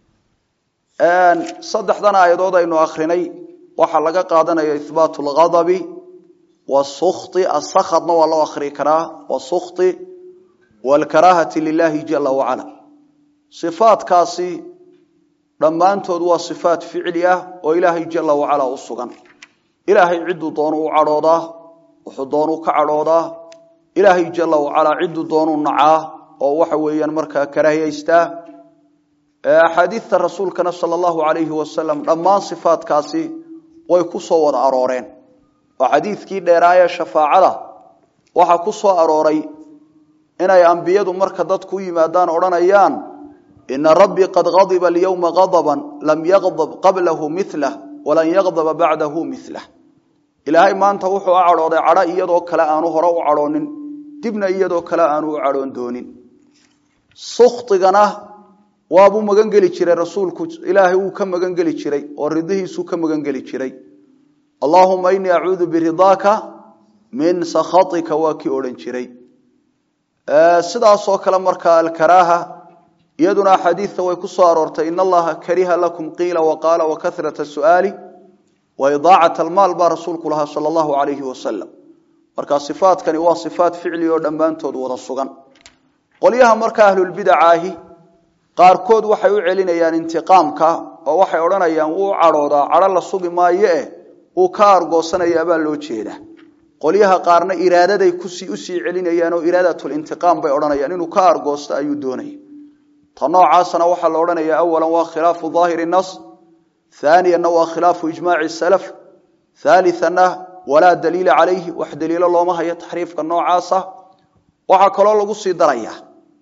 saddexdan aayadood aynu akrinay waxaa laga qaadanaya ihbaat lghadabi wasukti asakadna waa loo akrii karaa wasukti waalkaraahati lilahi jala wacala sifaadkaasi dhammaantood waa sifaat ficli ah oo ilaahay jala wacala u sugan ilaahay cidduu doonu u cadhoodaa wuxuu doonuu ka cadhoodaa ilaahay jala wacalaa cidduu doonuu nacaa oo waxa weeyaan markaa karaahiyaystaa axaadiidta rasuulkana sala allahu alayhi wasalam dhammaan sifaatkaasi way ku soo wada arooreen oo xadiidkii dheeraayee shafaacada waxaa ku soo arooray inay ambiyadu marka dadku u yimaadaan odhanayaan ina rabbii qad gadiba alyowma gadaban lam yaqdab qablahu milah walan yaqdaba bacdahu milah ilaahay maanta wuxuu u cadhooday cadho iyadoo kale aanu hore u cadhoonin dibna iyadoo kale aanu u cadhoon doonin suktigana waabuu magan geli jiray rasuulku ilaahay wuu ka magan geli jiray oo ridihiisuu ka magan geli jiray allaahuma inii acuudu biridaaka min sakhatika waa kii odhan jiray sidaasoo kale markaa alkaraaha iyaduna axaadiidta way ku soo aroortay in allaha kariha lakum qiila waqaala wakahrat su'aali wa idaacat almaal baa rasuulku lahaa sala allahu alayhi wasalam marka sifaadkani waa sifaat ficli oo dhammaantood wada sugan qolyaha marka ahlulbidacaahi qaarkood waxay u celinayaan intiqaamka oo waxay odhanayaan wuu cadhoodaa cadho la sugi maayo eh wuu ka argoosanayaa baa loo jeedaa qolyaha qaarna iraadaday kusii usii celinayaan oo iraadatulintiqaam bay odhanayaan inuu ka argoosto ayuu doonaya ta noocaasna waxaa la odhanaya awalan waa khilaafu daahiri nas haaniyanna waa khilaafu ijmaaci salaf haalianna walaa daliila calayhi wax daliilo looma hayo taxriifka noocaasa waxaa kaloo lagu sii daraya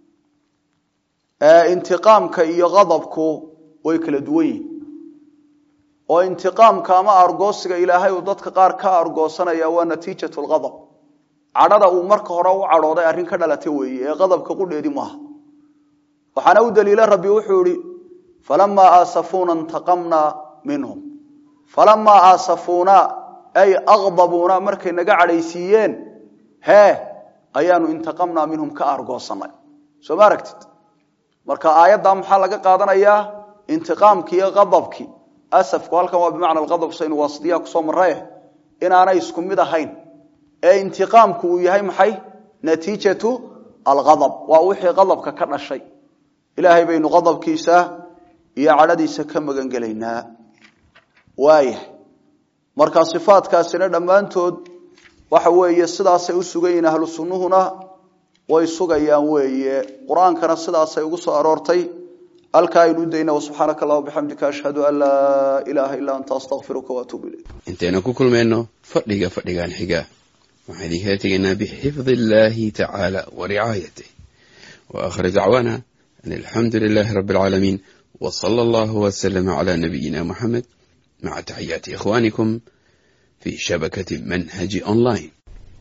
intiqaamka iyo qadabku way kala duwan yihin oo intiqaamka ama argoosiga ilaahay uu dadka qaar ka argoosanaya waa natiijat lqadab cadhada uu marka hore u cadhooday arrin ka dhalata weeye ee qadabka qudheedi maaha waxaana u daliila rabbi wuxuu ihi falamaa aasafuuna intaqamnaa minhum falamaa aasafuuna ay aqdabuuna markay naga cadhaysiiyeen hee ayaanu intaqamnaa minhum ka argoosanay soo ma aragtid marka aayaddaa maxaa laga qaadanayaa intiqaamkii iyo qadabkii asafku halkan waa bimacna alqadab saynu waasitiyaa kusoo marraye inaanay isku mid ahayn ee intiqaamku uu yahay maxay natiijatu alqadab waa wixii qadabka ka dhashay ilaahay baynu qadabkiisa iyo cadhadiisa ka magan gelaynaa waayahay marka sifaadkaasina dhammaantood waxa weeye sidaasay u sugan yihiin ahlu sunnuhuna way sugayaan weeye qur-aankana sidaasay ugu soo aroortay halkaa aynu u dayna subxaanaka allah bixamdika ashhadu an laa ilaaha illaa anta astaqfiruka waatuubu ilayk intaynu ku kulmayno fadhiga fadhigan xiga waxaan idinkala tegaynaa bixifdi illaahi tacaala wa ricaayatih wa aakhir dacwaana an alxamdu lilaahi rabbi alcaalamiin wa sala allahu wasalama calaa nabiyina muxamed maca taxiyaati ikhwaanikum fi shabakati manhaji online